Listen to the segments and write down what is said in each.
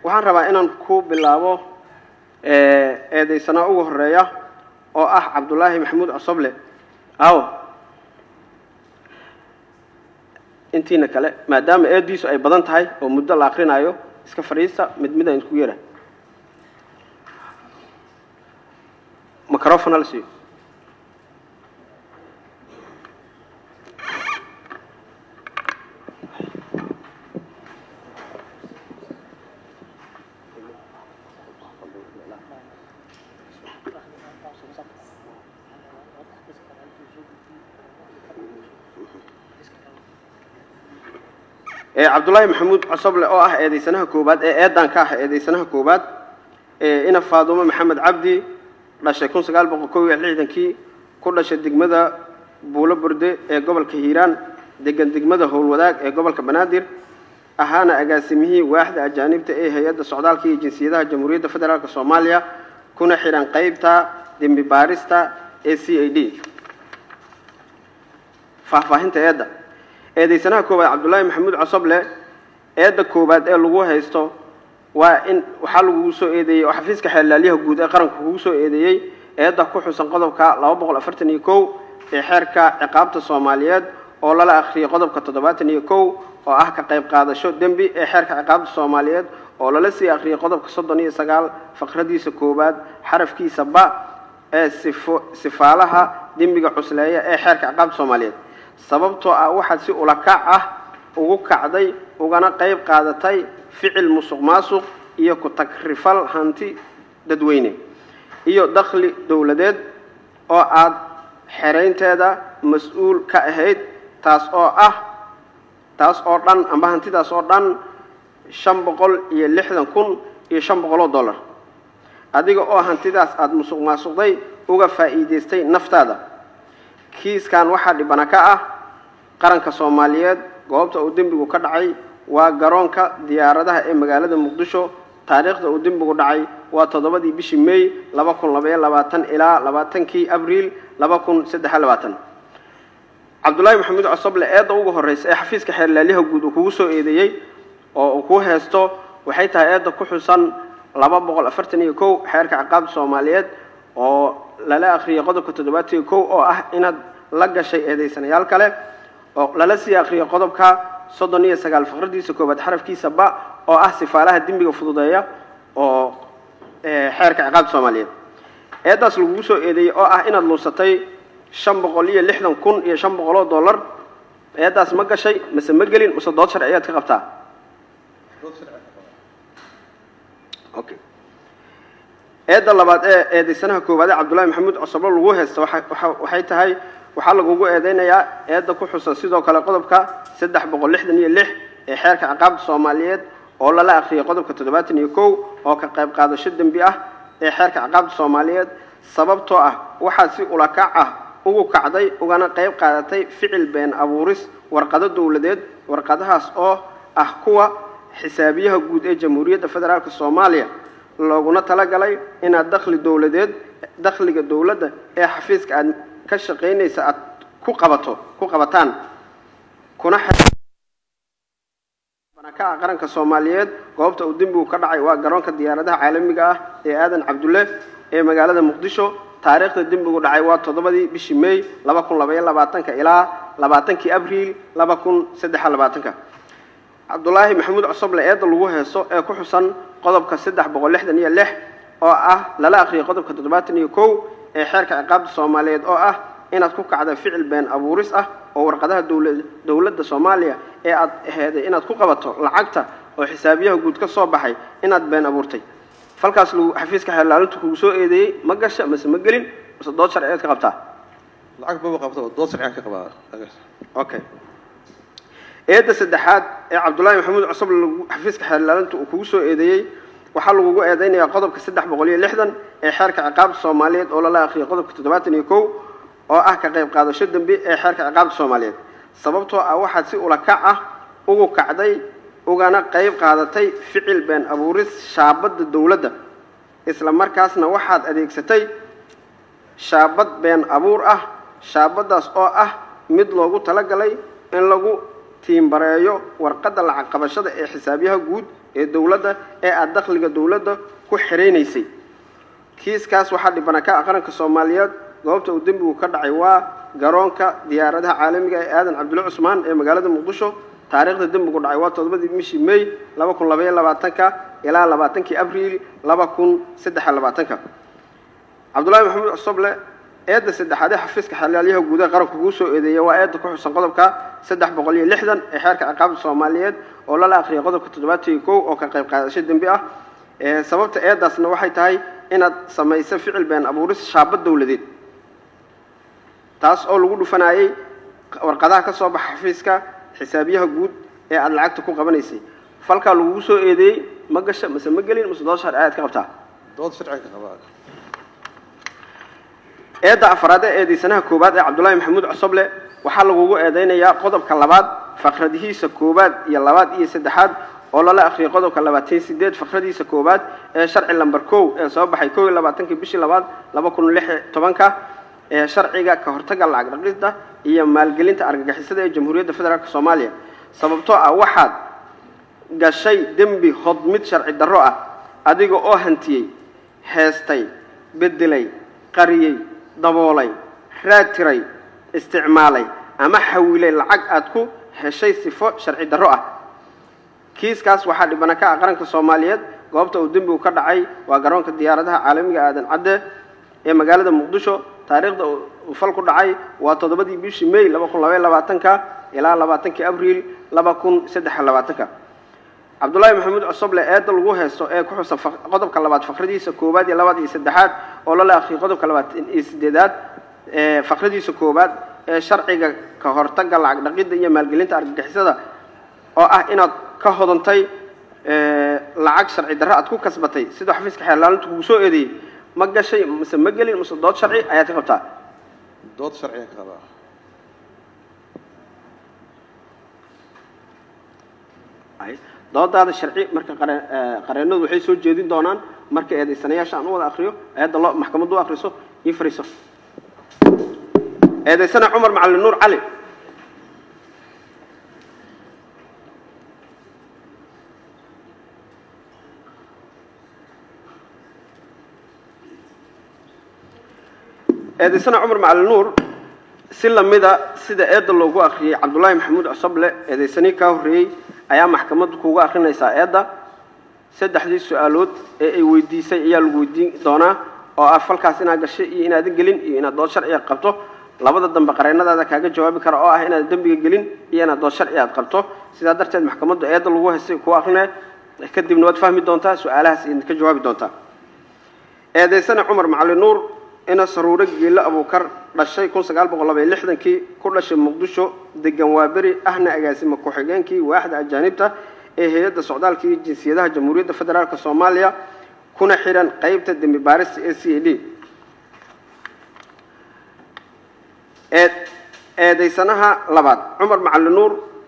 waxaan rabaa inaan ku bilaabo eedeysanaa ugu horeeya oo ah cabdulaahi maxamuud cosoble aw intiina kale maadaama eediisu ay badan tahay oo muddo la akrinaayo iska fadhiista mid mid aan isku yara microfon hala siiyo cabdullaahi maxamuud cosoble oo ah eedeysanaha koowaad ee eedan ka ah eedeysanaha koowaad ina faadumo maxamed cabdi dhashay kun sagaal boqol kow iyo lixdankii ku dhashay degmada buulo burde ee gobolka hiiraan degan degmada howlwadaag ee gobolka banaadir ahaana agaasimihii waaxda ajaanibta ee hay-adda socdaalka iyo jinsiyadaha jamhuuriyadda federaalk soomaaliya kuna xidhan qeybta dembi baarista ee c a d faahfaahinta eedda eedeysanaha koowaad cabdullaahi maxamuud cosoble eedda koowaad ee lagu haysto waa in waxaa lagugu soo eedeeyey oo xafiiska xeelaalyaha guud ee qaranka kugu soo eedeeyey eedda ku xusan qodobka laba boqol afartan iyo kow ee xeerka ciqaabta soomaaliyeed oo lala akhriyay qodobka toddobaatan iyo kow oo ah ka qayb qaadasho dembi ee xeerka ciqaabta soomaaliyeed oo lala sii akhriyay qodobka soddon iyo sagaal faqradiisa koowaad xarafkiisa ba ee sifo sifaalaha dembiga cusleeya ee xeerka ciqaabta soomaaliyeed sababtoo ah waxaad si ulakac ah ugu kacday ugana qayb qaadatay ficil musuq maasuq iyo ku tagrifal hanti dadweyne iyo dakhli dowladeed oo aada xeraynteeda mas-uul ka ahayd taas oo ah taas oo dhan amba hantidaas oo dhan shan boqol iyo lixdan kun iyo shan boqol oo dollar adiga oo hantidaas aada musuq maasuqday uga faa'iidaystay naftaada kiiskan waxaa dhibana ka ah qaranka soomaaliyeed goobta uu dembigu ka dhacay waa garoonka diyaaradaha ee magaalada muqdisho taariikhda uu dembigu dhacay waa toddobadii bishii may laba kun labaiyo labaatan ilaa labaatankii abriil laba kun saddexiyo labaatan cabdullaahi maxamuud cosoble eedda ugu horreysa ee xafiiska xeerlaalyaha guud uu kugu soo eedeeyey oo uu ku heesto waxay tahay eedda ku xusan laba boqol afartan iyo kow xeerka ciqaabta soomaaliyeed oo lala akhriyay qodobka toddobaatan iyo kow oo ah inaad la gashay eedeysanayaal kale oo lala sii akhriyay qodobka soddon iyo sagaal faqradiisa koowaad xarafkiisa ba oo ah sifaalaha dembiga fududeeya oo xeerka ciqaabta soomaaliyeed eeddaas lagugu soo eedeeyey oo ah inaad luusatay shan boqol iyo lixdan kun iyo shan boqol oo dollar eeddaas ma gashay mase ma gelin mase dood sharci ayaad ka qabtaa okay eedda labaad ee eedeysanaha koowaad ee cabdullaahi maxamuud cosoble lagu haysta waxay tahay waxaa lagugu eedeynayaa eedda ku xusan sidoo kale qodobka saddex boqol lixdan iyo lix ee xeerka ciqaabta soomaaliyeed oo lala akhriyay qodobka toddobaatan iyo kow oo ka qayb qaadasho dembi ah ee xeerka ciqaabta soomaaliyeed sababtoo ah waxaad si ulakac ah ugu kacday ugana qayb qaadatay ficil been abuuris warqado dowladeed warqadahaas oo ah kuwa xisaabiyaha guud ee jamhuuriyadda federaalk soomaaliya looguna talagalay inaad dakhli dowladeed dakhliga dowladda ee xafiiska aad ka shaqaynaysa aad ku qabato ku qabataan kuna ka ah qaranka soomaaliyeed goobta uu dembigu ka dhacay waa garoonka diyaaradaha caalamiga ah ee aadan cabdulle ee magaalada muqdisho taariikhda dembigu dhacay waa toddobadii bishii may laba kun labaiyo labaatanka ilaa labaatankii abriil laba kun saddexiyo labaatanka cabdulaahi maxamuud cosoble eedda lagu heeso ee ku xusan qodobka saddex boqol lixdan iyo lix oo ah lala akhriyay qodobka toddobaatan iyo kow ee xeerka ciqaabta soomaaliyeed oo ah inaad ku kacda ficil been abuuris ah oo warqadaha dowla dowladda soomaaliya ee aad aheeday inaad ku qabato lacagta oo xisaabiyaha guud ka soo baxay inaad been abuurtay falkaas lagu xafiiska xeerlaalintu kugu soo eedeeyey ma gasha mase ma gelin mase dood sharciyeed ka qabtaa lacag baba qabto dood sharciyan ka qabaa okay eedda saddexaad ee cabdullaahi maxamuud cosoble xafiiska xeerlaalintu uu kugu soo eedeeyey waxaa lagugu eedeynayaa qodobka saddex boqol iyo lixdan ee xeerka ciqaabta soomaaliyeed oo lala akhriyay qodobka toddobaatan iyo kow oo ah ka qayb qaadasho dembi ee xeerka ciqaabta soomaaliyeed sababtoo ah waxaad si ulakac ah ugu kacday ugana qayb qaadatay ficil been abuuris shaabadda dowladda isla markaasna waxaad adeegsatay shaabad been abuur ah shaabaddaas oo ah mid loogu talagalay in lagu tiimbareeyo warqadda lacag qabashada ee xisaabyaha guud ee dowladda ee aada dakhliga dowladda ku xiraynaysay kiiskaas waxaa dhibana ka ah qaranka soomaaliyeed goobta uu dembigu ka dhacay waa garoonka diyaaradaha caalamiga ee aadan cabdulle cusmaan ee magaalada muqdisho taariikhda dembigu dhacay waa todobadii bishii may laba kun labaiyo labaatanka ilaa labaatankii abriil laba kun saddex iyo labaatanka cabdullaahi maxamuud cosoble eedda saddexaad ee xafiiska xalaalyaha guudaha qaranka kugu soo eedeeya waa eedda ku xusan qodobka saddex boqol iyo lixdan ee xeerka ciqaabta soomaaliyeed oo lala akhriyay qodobka toddobaatan iyo kow oo ka qayb qaadasho dembi ah sababta eeddaasna waxay tahay inaad samayso ficil been abuuris shaabad dowladeed taas oo lagu dhufanayay warqadaha ka soo baxa xafiiska xisaabiyaha guud ee aada lacagta ku qabanaysay falkaa lagugu soo eedeeyey ma gasha mase ma gelin mase dood sharci ayaad ka qabtaa dood sharciga ka qabaa eedda afraad ee eedaysanaha koowaad ee cabdullaahi maxamuud cosoble waxaa lagugu eedeynayaa qodobka labaad fakradihiisa koowaad iyo labaad iyo saddexaad oo lala akhriyay qodobka labaatan sideed fakradiisa koowaad ee sharci lamber kow ee soo baxay kow iyo labaatankii bishii labaad laba kun lix iyo tobanka ee sharciga ka hortagga lacag dhaqista iyo maalgelinta argagixisada ee jamhuuriyadda federaalk soomaaliya sababtoo ah waxaad gashay dembi hodmid sharci darro ah adiga oo hantiyey heestay bedelay qariyey daboolay raadtiray isticmaalay ama xawilay lacag aad ku heshay sifo sharci darro ah kiiskaas waxaa dhibana ka ah qaranka soomaaliyeed goobta uu dembigu ka dhacay waa garoonka diyaaradaha caalamiga aadan cadde ee magaalada muqdisho taariikhda uu fal ku dhacay waa toddobadii bishii may laba kun labaiyo labaatanka ilaa labaatankii abriil laba kun saddex iyo labaatanka cabdullaahi maxamuud cosoble eedda lagu haysto ee ku xusan qodobka labaad fakradiisa koowaad iyo labaad iyo saddexaad oo lala akhriyay qodobka labaatan iyo sideedaad ee fakradiisa koowaad ee sharciga ka hortagga lacag dhaqidda iyo maalgelinta argagixisada oo ah inaad ka hodantay lacag sharci darro aad ku kasbatay sida xafiiska xeerlaalinta kugu soo eedeeyey ma gashay mase ma gelin mase dood sharci ayaad ka qabtaa dood sharciga ka qabaa doodaada sharci marka qareenadu waxay soo jeedin doonaan marka eedaysanayaasha aan u wada akriyo ayadda loo maxkamaddu u akriso ii fariiso eedaysana cumar macalin nuur cali eedaysana cumar macalin nuur si lamida sida eedda loogu akriyey cabdullaahi maxamuud cosoble eedaysanii kaa horreeyey ayaa maxkamaddu kuuga akrinaysaa eedda saddexdii su-aalood ee ay weydiisay ayaa lagu weydiin doonaa oo ah falkaas inaad gashay iyo inaadan gelin iyo inaad dood sharciga qabto labada dambe qareennadaada kaaga jawaabi kara oo ah inaad dembiga gelin iyo inaad dood sharci aad qabto sidaa darteed maxkamaddu eedda lagu haystay kuu akrinaya kadibna waad fahmi doontaa su-aalahaas idinka jawaabi doontaa eedaysana cumar macali nuur ina saruuro geelle abuukar dhashay kun sagaal boqol labaiyo lixdankii ku dhashay muqdisho degan waaberi ahna agaasima ku-xigeenkii waaxda ajaanibta ee hay-adda socdaalka iyo jinsiyadaha jamhuuriyadda federaalk soomaaliya kuna xihan qeybta dembi baarista ee c a d ee eedaysanaha labaad cumar macali nuur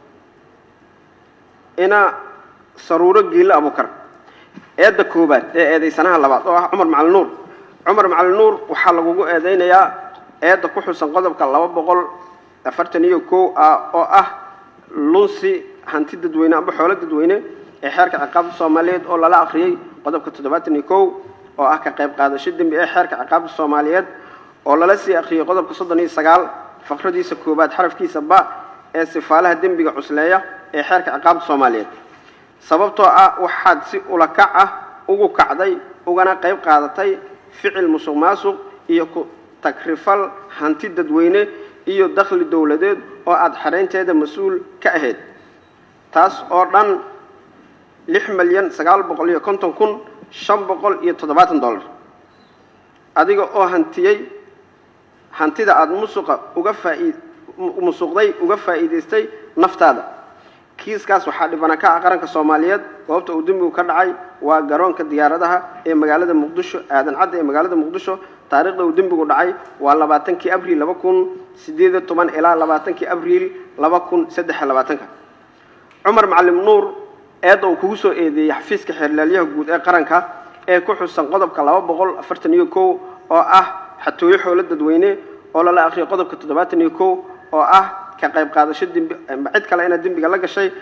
ina saruuro geelle abuukar eedda koobaad ee eedaysanaha labaad oo ah cumar macali nuur cumar macali nuur waxaa lagugu eedeynayaa eedda ku xusan qodobka laba boqol afartan iyo kow ah oo ah lunsi hanti dadweyne amba xoolo dadweyne ee xeerka ciqaabta soomaaliyeed oo lala akhriyey qodobka toddobaatan iyo kow oo ah ka qayb qaadasho dembi ee xeerka ciqaabta soomaaliyeed oo lala sii akhriyey qodobka soddon iyo sagaal fakradiisa koowaad xarafkiisa ba ee sifaalaha dembiga cusleeya ee xeerka ciqaabta soomaaliyeed sababtoo ah waxaad si ulakac ah ugu kacday ugana qayb qaadatay ficil musuq maasuq iyo ku tagrifal hanti dadweyne iyo dakhli dowladeed oo aada xaraynteeda mas-uul ka ahayd taas oo dhan lix milyan sagaal boqol iyo konton kun shan boqol iyo toddobaatan dollar adiga oo hantiyey hantida aada musuqa uga faaid musuqday uga faa'iidaystay naftaada kiiskaas waxaa dhibana ka ah qaranka soomaaliyeed goobta uu dembigu ka dhacay waa garoonka diyaaradaha ee magaalada muqdisho aadan cadda ee magaalada muqdisho taariikhda uu dembigu dhacay waa labaatankii abriil laba kun sideed iyo toban ilaa labaatankii abriil laba kun saddex iyo labaatanka cumar macalim nuur eedda uu kugu soo eedeeyey xafiiska xeerlaalyaha guud ee qaranka ee ku xusan qodobka laba boqol afartan iyo kow oo ah xatooyo xoolo dadweyne oo lala akhriyay qodobka toddobaatan iyo kow oo ah ka qayb qaadasho dembi cid kale inaad dembiga la gashay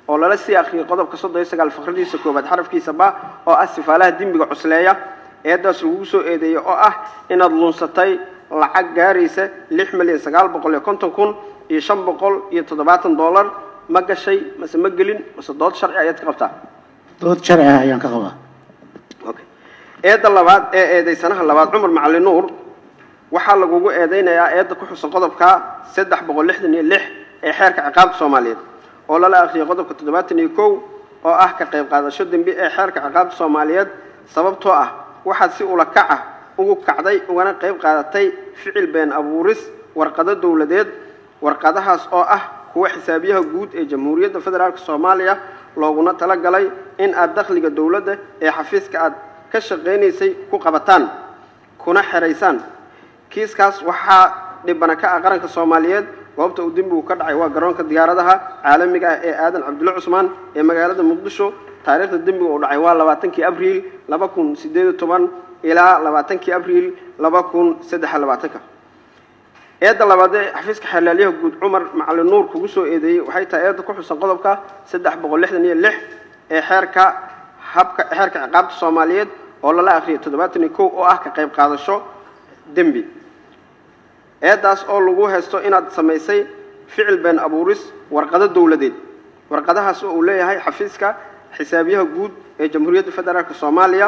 oo lala sii akhriyay qodobka soddon iyo sagaal faqradiisa koowaad xarafkiisa ba oo ah sifaalaha dembiga cusleeya eedaas lagugu soo eedeeyey oo ah inaad lunsatay lacag gaaraysa lix milyan sagaal boqol iyo konton kun iyo shan boqol iyo toddobaatan dollar ma gashay mase ma gelin mase dood sharci ayaad ka qabtaa dood sharci ah ayaan ka qabaa okay eedda labaad ee eedaysanaha labaad cumar macali nuur waxaa lagugu eedeynayaa eedda ku xusan qodobka saddex boqol lixdan iyo lix ee xeerka ciqaabta soomaaliyeed oo lala akhriyay qodobka toddobaatan iyo kow oo ah ka qayb qaadasho dembi ee xeerka ciqaabta soomaaliyeed sababtoo ah waxaad si ula kac ah ugu kacday ugana qayb qaadatay ficil been abuuris warqado dowladeed warqadahaas oo ah kuwa xisaabiyaha guud ee jamhuuriyadda federaalk soomaaliya looguna talagalay in aad dakhliga dowladda ee xafiiska aad ka shaqaynaysay ku qabataan kuna xeraysaan kiiskaas waxaa dhibana ka ah qaranka soomaaliyeed goobta uu dembigu ka dhacay waa garoonka diyaaradaha caalamiga ah ee aadan cabdulle cusmaan ee magaalada muqdisho taariikhda dembiga uu dhacay waa labaatankii abriil laba kun sideed iyo toban ilaa labaatankii abriil laba kun saddex iyo labaatanka eedda labaad ee xafiiska xeelaalyaha guud cumar macali nuur kugu soo eedeeyey waxay tahay eedda ku xusan qodobka saddex boqol lixdan iyo lix ee xeerka habka xeerka ciqaabta soomaaliyeed oo lala akhriyay toddobaatan iyo kow oo ah ka qayb qaadasho dembi eeddaas oo lagu haysto inaad samaysay ficil been abuuris warqado dowladeed warqadahaas oo uu leeyahay xafiiska xisaabiyaha guud ee jamhuuriyadda federaalk soomaaliya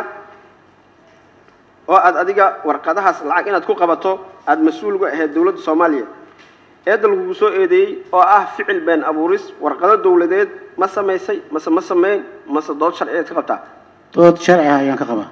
oo aad adiga warqadahaas lacag inaad ku qabato aada mas-uul uga ahayd dowladda soomaaliya eedda lagugu soo eedeeyey oo ah ficil been abuuris warqado dowladeed ma samaysay mase ma sameyn mase dood sharciyeed ka qabtaa dood sharci ah ayaan ka qabaa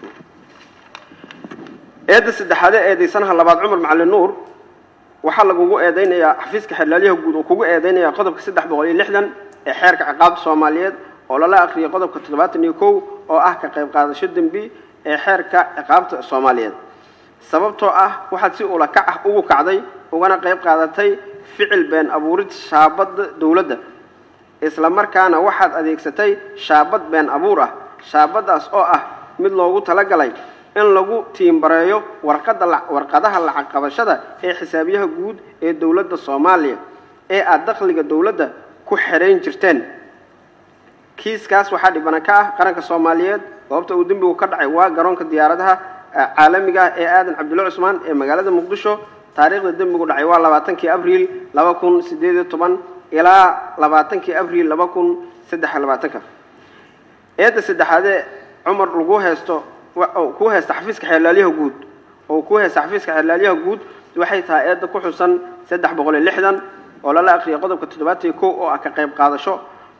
eedda saddexaadee eedaysanaha labaad cumar macali nuur waxaa lagugu eedeynayaa xafiiska xeelaalyaha guud oo kugu eedeynaya qodobka saddex boqol iyo lixdan ee xeerka ciqaabta soomaaliyeed oo lala akhriyay qodobka toddobaatan iyo kow oo ah ka qayb qaadasho dembi ee xeerka ciqaabta soomaaliyeed sababtoo ah waxaad si ula kac ah ugu kacday ugana qayb qaadatay ficil been abuurid shaabadda dowladda isla markaana waxaad adeegsatay shaabad been abuur ah shaabaddaas oo ah mid loogu talagalay in lagu tiimbareeyo warqada warqadaha lacag qabashada ee xisaabiyaha guud ee dowladda soomaaliya ee aada dakhliga dowladda ku xerayn jirteen kiiskaas waxaa dhibana ka ah qaranka soomaaliyeed goobta uu dembigu ka dhacay waa garoonka diyaaradaha caalamiga ah ee aadan cabdulle cusmaan ee magaalada muqdisho taariikhda dembigu dhacay waa labaatankii abriil laba kun sideed iyo toban ilaa labaatankii abriil laba kun saddex iyo labaatanka eedda saddexaadee cumar lagu haysto ku haysta xafiiska xeelaalyaha guud oo ku haysta xafiiska xeelaalyaha guud waxay tahay eedda ku xusan saddex boqol iyo lixdan oo lala akhriyay qodobka toddobaatan iyo kow oo ah ka qayb qaadasho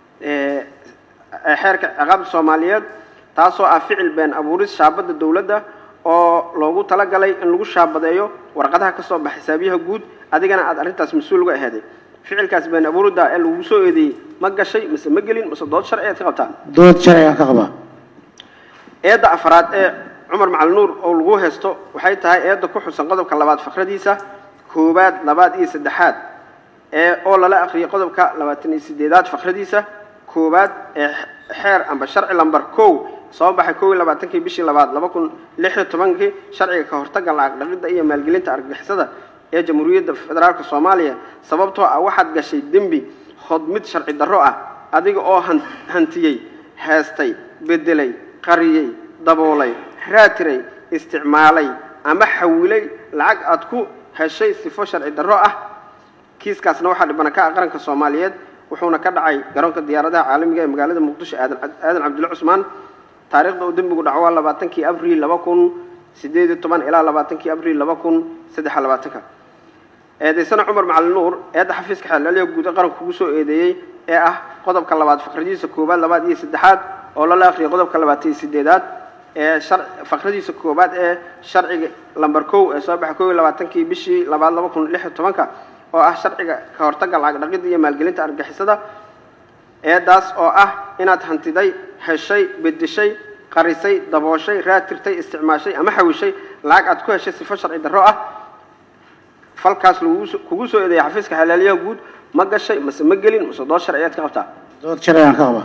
xeerka ciqaabta soomaaliyeed taasoo ah ficil been abuuris shaabadda dowladda oo loogu talagalay in lagu shaabadeeyo warqadaha ka soo baxa xisaabiyaha guud adigana aad arrintaas mas-uul uga aheeday ficilkaas been abuurida ee lagu soo eedeeyey ma gashay mise ma gelin mise dood sharci aad ka qabtaa dood sharci ayaan ka qabaa eedda afraad ee cumar macali nuur oo lagu haysto waxay tahay eedda ku xusan qodobka labaad fakradiisa koowaad labaad iyo saddexaad ee oo lala akhriyay qodobka labaatan iyo sideedaad fakradiisa koowaad ee xeer amba sharci lamber kow soo baxay kow iyo labaatankii bishii labaad laba kun lix iyo tobankii sharciga ka hortagga lacag dhaqidda iyo maalgelinta argagixisada ee jamhuuriyadda federaalk soomaaliya sababtoo ah waxaad gashay dembi hodmid sharci darro ah adiga oo hantiyey heestay bedelay qariyey daboolay raatiray isticmaalay ama xawilay lacag aad ku heshay sifo sharci darro ah kiiskaasna waxaa dhibana ka ah qaranka soomaaliyeed wuxuuna ka dhacay garoonka diyaaradaha caalamiga ee magaalada muqdisho aadan aadan cabdulle cusmaan taariikhda uu dembigu dhaco waa labaatankii abriil laba kun sideed iyo toban ilaa labaatankii abriil laba kun saddex iyo labaatanka eedaysana cumar macali nuur eedda xafiiska xeelaalyaha guud ee qaranka kugu soo eedeeyey ee ah qodobka labaad fakradiisa koowaad labaad iyo saddexaad oo lala akhriyay qodobka labaatan iyo sideedaad ee shar fakradiisa koowaad ee sharciga lamber kow ee soo baxay kow iyo labaatankii bishii labaad laba kun lix iyo tobanka oo ah sharciga ka hortagga lacag dhaqidda iyo maalgelinta argixisada eedaas oo ah inaad hantiday heshay bedeshay qarisay dabooshay raatirtay isticmaashay ama xawishay lacag aad ku heshay sifo sharci darro ah falkaas lagugu kugu soo eedeeyay xafiiska xalaalyaha guud ma gashay mase ma gelin mase dood sharciyeed ka qabtaa dood sharci ayaan ka qabaa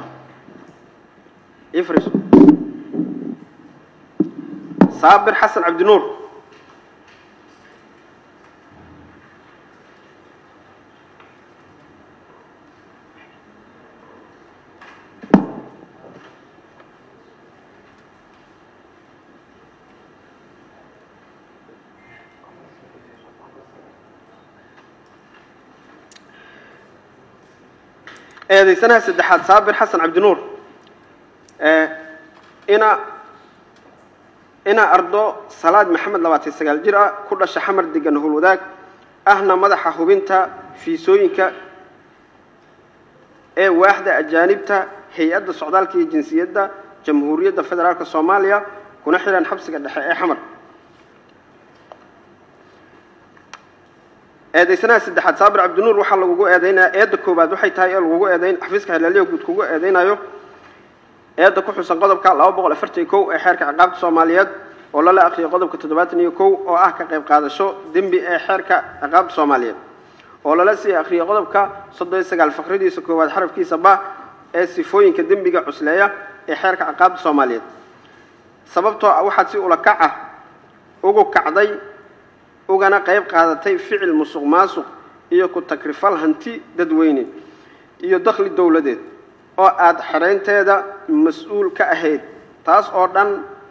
ifris saabir xasan cabdinuur eedaysanaha saddexaad saabir xasan cabdinuur ee ina ina ardo salaad maxamed labaatan sagaal jir ah ku dhasha xamar degan howlwadaag ahna madaxa hubinta fiisooyinka ee waaxda ajaanibta hay-adda socdaalka iyo jinsiyadda jamhuuriyadda federaalka soomaaliya kuna xihan xabsiga dhexe ee xamar eedaysanaha saddexaad saabir cabdinuur waxaa lagugu eedeynayaa eedda koowaad waxay tahay ee lagugu eedeyn xafiiska xeelaaliya guud kugu eedeynayo eedda ku xusan qodobka laba boqol afartan iyo kow ee xeerka ciqaabta soomaaliyeed oo lala akhriyay qodobka toddobaatan iyo kow oo ah ka qayb qaadasho dembi ee xeerka ciqaabta soomaaliyeed oo lala sii akhriyay qodobka soddon iyo sagaal faqradiisa koowaad xarafkiisa ba ee sifooyinka dembiga cusleeya ee xeerka ciqaabta soomaaliyeed sababtoo ah waxaad si ula kac ah ugu kacday ugana qayb qaadatay ficil musuq maasuq iyo ku takrifal hanti dadweyne iyo dakhli dowladeed oo aada xereynteeda mas-uul ka ahayd taas oo dhan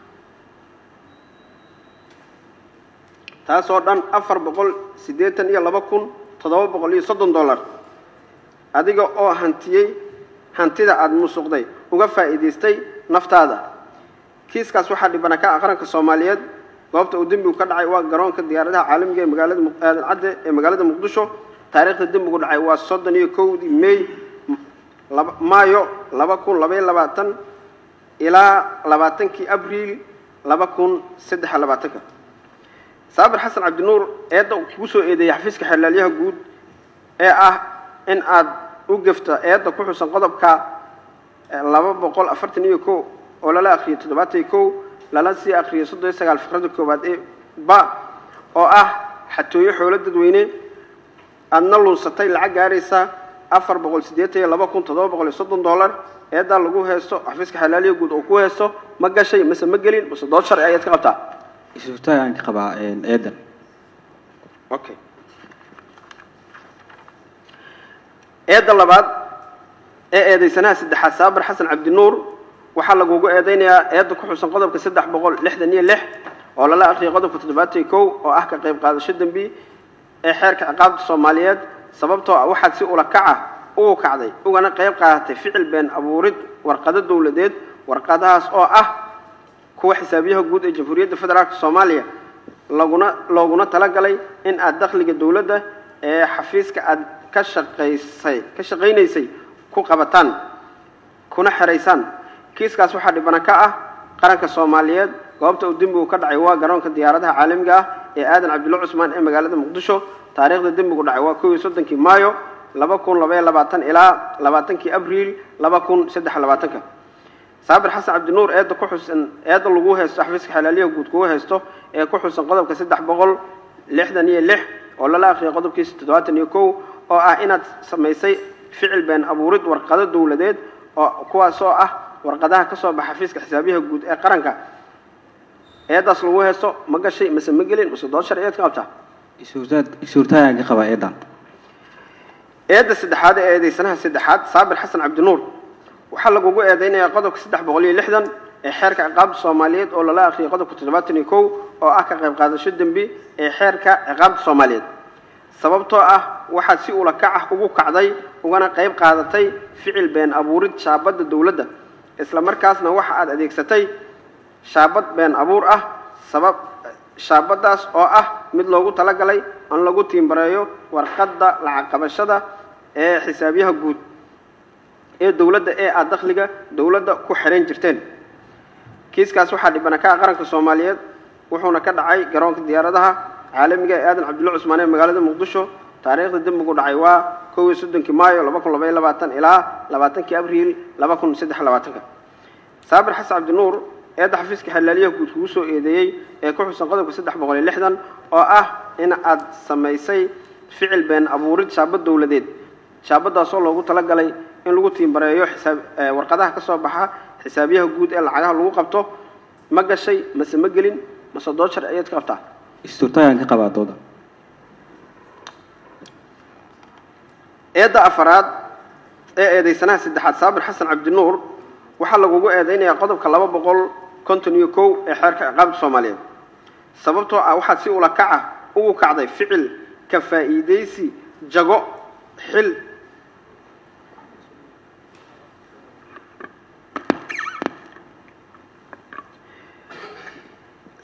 taas oo dhan afar boqol siddeetan iyo laba kun toddoba boqol iyo soddon dollar adiga oo hantiyey hantida aada musuqday uga faa'iidaystay naftaada kiiskaas waxaa dhibana ka ah qaranka soomaaliyeed goobta uu dembigu ka dhacay waa garoonka diyaaradaha caalamiga ee magaalada aadan cadde ee magaalada muqdisho taariikhda dembigu dhacay waa soddon iyo kowdii may laba maayo laba kun labaiyo labaatan ilaa labaatankii abriil laba kun saddex iyo labaatanka saabir xasan cabdinuur eedda uu kugu soo eedeeyey xafiiska xeelaalyaha guud ee ah in aad u gefto eedda ku xusan qodobka laba boqol afartan iyo kow oo lala akhriyay toddobaatan iyo kow lala sii akhriyay soddon iyo sagaal fikrada koowaad ee ba oo ah xatooyo xoolo dadweyne aadna lunsatay lacag gaaraysa afar boqol siddeetan iyo laba kun toddoba boqol iyo soddon dollar eeddaa lagu haysto xafiiska xalaaliya guud oo ku haysto ma gashay mase ma gelin mase dood sharci ayaad ka qabtaa isuftagaan ka qabaa eedan okay eedda labaad ee eedaysanaha saddexaad saabir xasan cabdinuur waxaa lagugu eedeynayaa eedda ku xusan qodobka saddex boqol lixdan iyo lix oo lala akhriyay qodobka toddobaatan iyo kow oo ah ka qayb qaadasho dembi ee xeerka ciqaabta soomaaliyeed sababtoo ah waxaad si ula kaca ugu kacday ugana qayb qaadatay ficil been abuurid warqado dowladeed warqadahaas oo ah kuwa xisaabiyaha guud ee jamhuuriyadda federaalk soomaaliya laguna looguna talagalay in aad dakhliga dowladda ee xafiiska aad ka shaqaysay ka shaqaynaysay ku qabataan kuna xeraysaan kiiskaas waxaa dhibana ka ah qaranka soomaaliyeed goobta uu dembigu ka dhacay waa garoonka diyaaradaha caalamiga ah ee aadan cabdulla cusmaan ee magaalada muqdisho taariikhda dembigu dhacay waa kow iyo soddonkii maayo laba kun labaiyo labaatan ilaa labaatankii abriil laba kun saddex iyo labaatanka saabir xasan cabdinuur eedda ku xusan eedda lagu haysto xafiiska xalaaliyaha guud kugu haysto ee ku xusan qodobka saddex boqol lixdan iyo lix oo lala akhriyay qodobkiisa toddobaatan iyo kow oo ah inaad samaysay ficil been abuurid warqado dowladeed oo kuwaas oo ah warqadaha ka soo baxa xafiiska xisaabiyaha guud ee qaranka eeddaas lagu haysto ma gashay mase ma gelin mase dood sharciyeed ka qabtaa isuftagaan ka qabaa eedan eedda saddexaad ee eedeysanaha saddexaad saabir xasan cabdinuur waxaa lagugu eedeynayaa qodobka saddex boqol iyo lixdan ee xeerka ciqaabta soomaaliyeed oo lala akhriyay qodobka toddobaatan iyo kow oo ah ka qayb qaadasho dembi ee xeerka ciqaabta soomaaliyeed sababtoo ah waxaad si ula kac ah ugu kacday ugana qayb qaadatay ficil been abuurid shaabadda dowladda isla markaasna waxa aad adeegsatay shaabad been abuur ah sabab shaabadaas oo ah mid loogu talagalay in lagu tiimbareeyo warqadda lacag qabashada ee xisaabyaha guud ee dowladda ee aad dakhliga dowladda ku xidhan jirteen kiiskaas waxaa dhibana ka ah qaranka soomaaliyeed wuxuuna ka dhacay garoonka diyaaradaha caalamiga ee aadan cabdulla cusmaan ee magaalada muqdisho taariikhda dembigu dhacay waa kow iyo soddonkii maayo laba kun labaiyo labaatan ilaa labaatankii abriil laba kun saddex iyo labaatanka saabir xasan cabdinuur eedda xafiiska xalaaliyaha guud kugu soo eedeeyey ee ku xusan qodobka saddex boqol iyo lixdan oo ah in aad samaysay ficil been abuurid shaabad dowladeed shaabadaasoo loogu talagalay in lagu tiimbareeyo xisaab warqadaha ka soo baxa xisaabiyaha guud ee lacagaha lagu qabto ma gashay mase ma gelin mase dood sharciyeed ka qabtaa isuftagaan ka qabaa dooda eedda afaraad ee eedeysanaha saddexaad saabir xasan cabdinuur waxaa lagugu eedeynayaa qodobka laba boqol konton iyo kow ee xeerka ciqaabta soomaaliyeed sababtoo ah waxaad si ula kaca ugu kacday ficil ka faa'iidaysi jago xil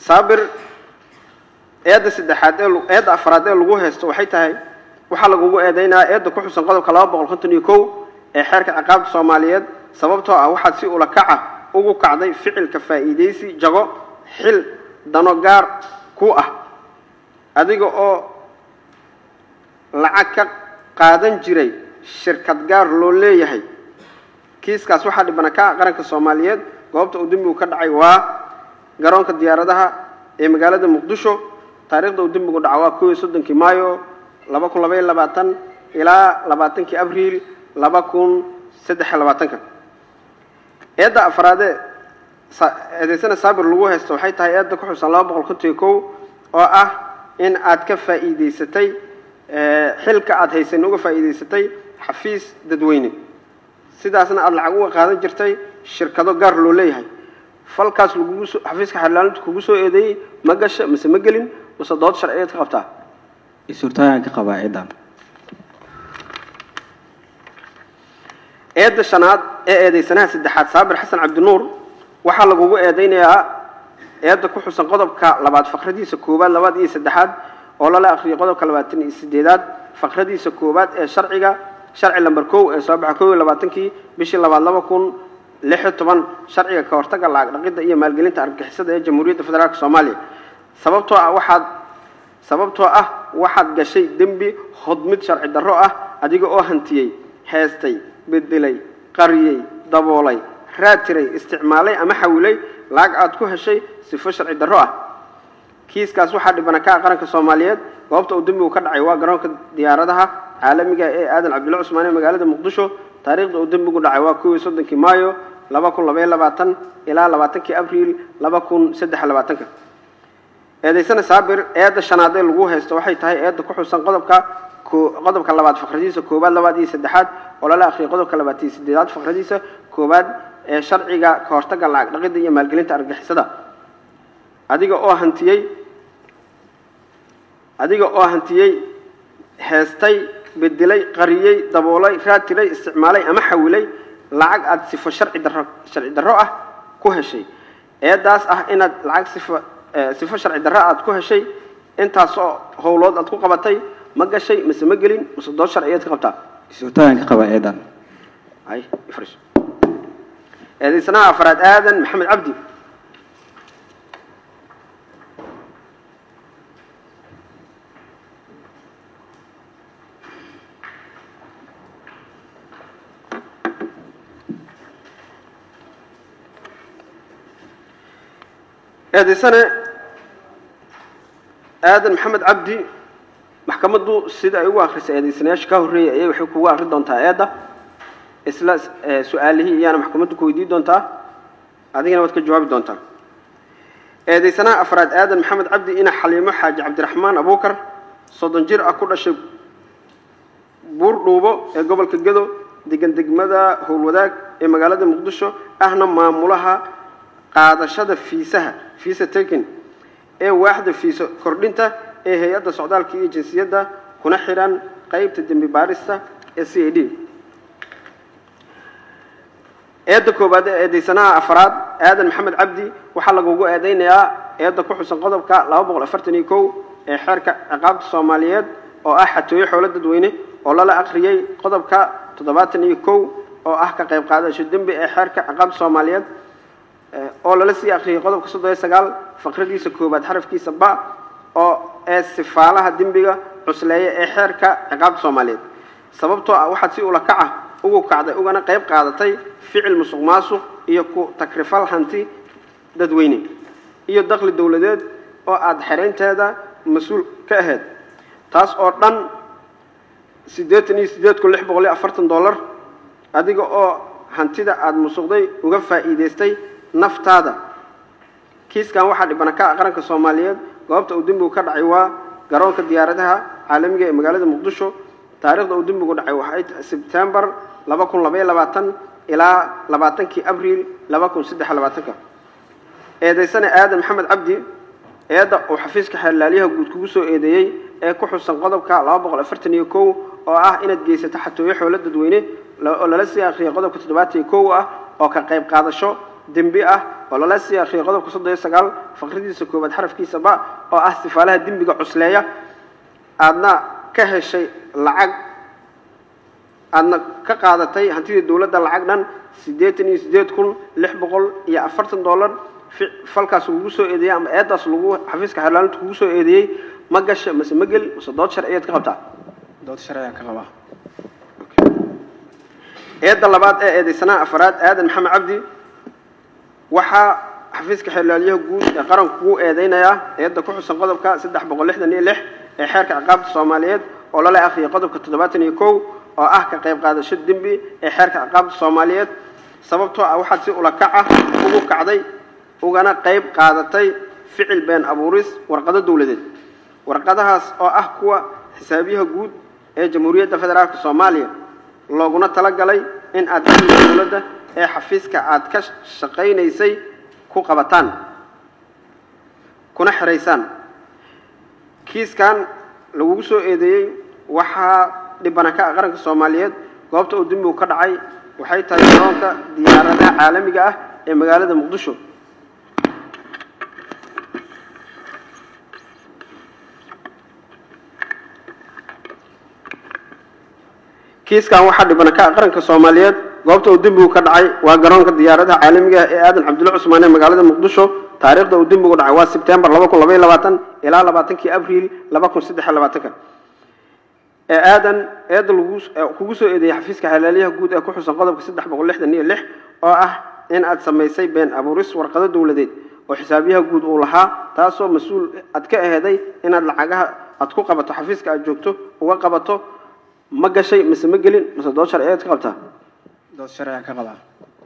saabir eedda saddexaad ee lu- eedda afraad ee lagu haysto waxay tahay waxaa lagugu eedeynayaa eedda ku xusan qodobka laba boqol konton iyo kow ee xeerka ciqaabta soomaaliyeed sababtoo ah waxaad si ula kaca ugu kacday ficilka faa'iidaysi jago xil dano gaar ku ah adiga oo lacag ka qaadan jiray shirkad gaar loo leeyahay kiiskaas waxaa dhibana ka ah qaranka soomaaliyeed goobta uu dembigu ka dhacay waa garoonka diyaaradaha ee magaalada muqdisho taariikhda uu dembigu dhaca waa kow iyo soddonkii maayo laba kun laba iyo labaatan ilaa labaatankii abriil laba kun saddex iyo labaatanka eedda afraadee sa- eedaysana saabir lagu haysto waxay tahay eedda ku xusan laba boqol konton iyo kow oo ah in aad ka faa'iidaysatay eh, xilka aad haysan uga faa'iidaysatay xafiis dadweyne sidaasna aada lacag uga qaadan jirtay shirkado gaar loo leeyahay falkaas lagugu soo xafiiska xeerlaalinta kugu soo eedeeyey ma gasha mise ma gelin mise dood sharciyeed ka qabtaa is-hortaayaan ka qabaa eedan eedda shanaad ee eedeysanaha saddexaad saabir xasan cabdinuur waxaa lagugu eedeynayaa eedda ku xusan qodobka labaad faqradiisa koowaad labaad iyo saddexaad oo lala akhriyay qodobka labaatan iyo sideedaad faqradiisa koowaad ee sharciga sharci lamber kow ee soo baxa kow iyo labaatankii bishii labaad laba kun lix iyo toban sharciga ka hortagga lacag dhaqidda iyo maalgelinta argagixisada ee jamhuuriyadda federaalk soomaaliya sababtoo ah waxaad sababtoo ah waxaad gashay dembi hodmid sharci darro ah adiga oo hantiyey heestay bedelay qariyey daboolay raatiray isticmaalay ama xawilay lacag aad ku heshay sifo sharci darro ah kiiskaas waxaa dhibana ka ah qaranka soomaaliyeed goobta uu dembigu ka dhacay waa garoonka diyaaradaha caalamiga ee aadan cabdulla cusmaan ee magaalada muqdisho taariikhda uu dembigu dhacay waa kow iyo soddonkii maayo laba kun laba iyo labaatan ilaa labaatankii abriil laba kun saddex iyo labaatanka eedaysana saabir eedda shanaad ee lagu haysto waxay tahay eedda ku xusan qodobka ko- qodobka labaad faqradiisa koowaad labaad iyo saddexaad oo lala akhriyay qodobka labaad iyo sideedaad faqradiisa koowaad ee sharciga ka hortagga lacag dhaqidda iyo maalgelinta argagixisada adiga oo hantiyey adiga oo hantiyey heestay bedelay qariyey daboolay raatiray isticmaalay ama xawilay lacag aad sifo sharci darro sharci darro ah ku heshay eedaas ah inaad lacag sifo eh, sifo sharci darro aad ku heshay intaasoo howlood aad ku qabatay ma gashay mise ma gelin mise dood sharciyeed ka qabtaa is-hortaayaan ka qabaa eedan ay ifrish eedaysanaha afraad aadan maxamed cabdi eedaysane aadan maxamed cabdi maxkamaddu sida ay ugu akhrisay eedaysanayaasha ka horreeyay ayay waxay kugu akhri doontaa eedda isla eh, su-aalihii iyaana maxkamaddu ku weydiin doontaa adigana waad ka jawaabi doontaa eedaysanaha afraad aadan maxamed cabdi ina xaliimo xaaji cabdiraxmaan abuukar soddon jir ah ku dhashay buur dhuubo ee gobolka gedo degan degmada howlwadaag ee magaalada muqdisho ahna maamulaha qaadashada fiisaha fiisa taken ee waaxda fiiso kordhinta ee hay-adda socdaalka iyo jinsiyadda kuna xihan qeybta dembi baarista ee c a d eedda koowaad ee eedaysanaha afraad aadan maxamed cabdi waxaa lagugu eedeynayaa eedda ku xusan qodobka laba boqol afartan iyo kow ee xeerka ciqaabta soomaaliyeed oo ah xatooyo xoolo dadweyne oo lala akhriyey qodobka toddobaatan iyo kow oo ah ka qayb qaadasho dembi ee xeerka ciqaabta soomaaliyeed eh, oo lala sii akhriyey qodobka soddon iyo sagaal faqradiisa koowaad xarafkiisa ba oo ee sifaalaha dembiga cusleeya ee xeerka ciqaabta soomaaliyeed sababtoo ah waxaad si ula kaca ugu kacday ugana qayb qaadatay ficil musuq maasuq iyo ku takrifal hanti dadweyne iyo dakhli dowladeed oo aada xeraynteeda mas-uul ka ahayd taas oo dhan siddeetan iyo siddeed kun lix boqol iyo afartan dollar adiga oo hantida aada musuqday uga faa'iidaystay naftaada kiiskan waxaa dhibana ka ah qaranka soomaaliyeed goobta uu dembigu ka dhacay waa garoonka diyaaradaha caalamiga ee magaalada muqdisho taariikhda uu dembigu dhacay waxay tahay sebtembar laba kun laba iyo labaatan ilaa labaatankii abriil laba kun saddex iyo labaatanka eedaysane aadan maxamed cabdi eedda uu xafiiska xeerlaalyaha guud kugu soo eedeeyey ee ku xusan qodobka laba boqol afartan iyo kow oo ah inaad geysato xatooyo xoolo dadweyne la- oo lala sii akhriyay qodobka toddobaatan iyo kow ah oo ka qayb qaadasho dembi ah oo lala sii akhriyay qodobka soddon iyo sagaal faqradiisa koowaad xarafkiisa ba oo ah sifaalaha dembiga cusleeya aadna ka heshay lacag aadna ka qaadatay hantidii dowladda lacag dhan siddeetan iyo siddeed kun lix boqol iyo afartan dollar fi- falkaas lagu soo eedeeyey ama eedaas lagu xafiiska xeerlaalinta kugu soo eedeeyey ma gasha mase ma geli mase dood sharciyeed ka qabtaa dood sharciyan ka qabaa eedda labaad ee eedeysanaha afaraad aadan maxamed cabdi waxaa xafiiska xeerlaaliyaha guud ee qaranku kugu eedeynayaa eedda ku xusan qodobka saddex boqol lixdan iyo lix ee xeerka ciqaabta soomaaliyeed oo lala akhriyay qodobka toddobaatan iyo kow oo ah ka qayb qaadasho dembi ee xeerka ciqaabta soomaaliyeed sababtoo ah waxaad si ulakac ah ugu kacday ugana qayb qaadatay ficil been abuuris warqado dowladeed warqadahaas oo ah kuwa xisaabiyaha guud ee jamhuuriyadda federaalka soomaaliya looguna talagalay in aad amniga dowladda ee xafiiska aad ka shaqaynaysay ku qabataan kuna xiraysaan kiiskan lagugu soo eedeeyey waxaa dhibana ka ah qaranka soomaaliyeed goobta uu dembigu ka dhacay waxay tahay garoonka diyaaradaha caalamiga ah ee magaalada muqdisho kiiskan waxaa dhibana ka ah qaranka soomaaliyeed goobta uu dembigu ka dhacay waa garoonka diyaaradaha caalamiga ah ee aadan cabdulla cusmaan ee magaalada muqdisho taariikhda uu dembigu dhacay waa sebtembar laba kun labaiyo labaatan ilaa labaatankii abriil laba kun saddex iyo labaatanka ee aadan eedda lagu ee kugu soo eedeeyey xafiiska xalaaliyaha guud ee ku xusan qodobka saddex boqol lixdan iyo lix oo ah in aad samaysay been abuuris warqado dowladeed oo xisaabiyaha guud uu lahaa taasoo mas-uul aad ka aheeday inaad lacagaha aad ku qabato xafiiska aad joogto uga qabato ma gashay mise ma gelin mise dood sharciyeed ka qabtaa dood sharciyan ka qabaa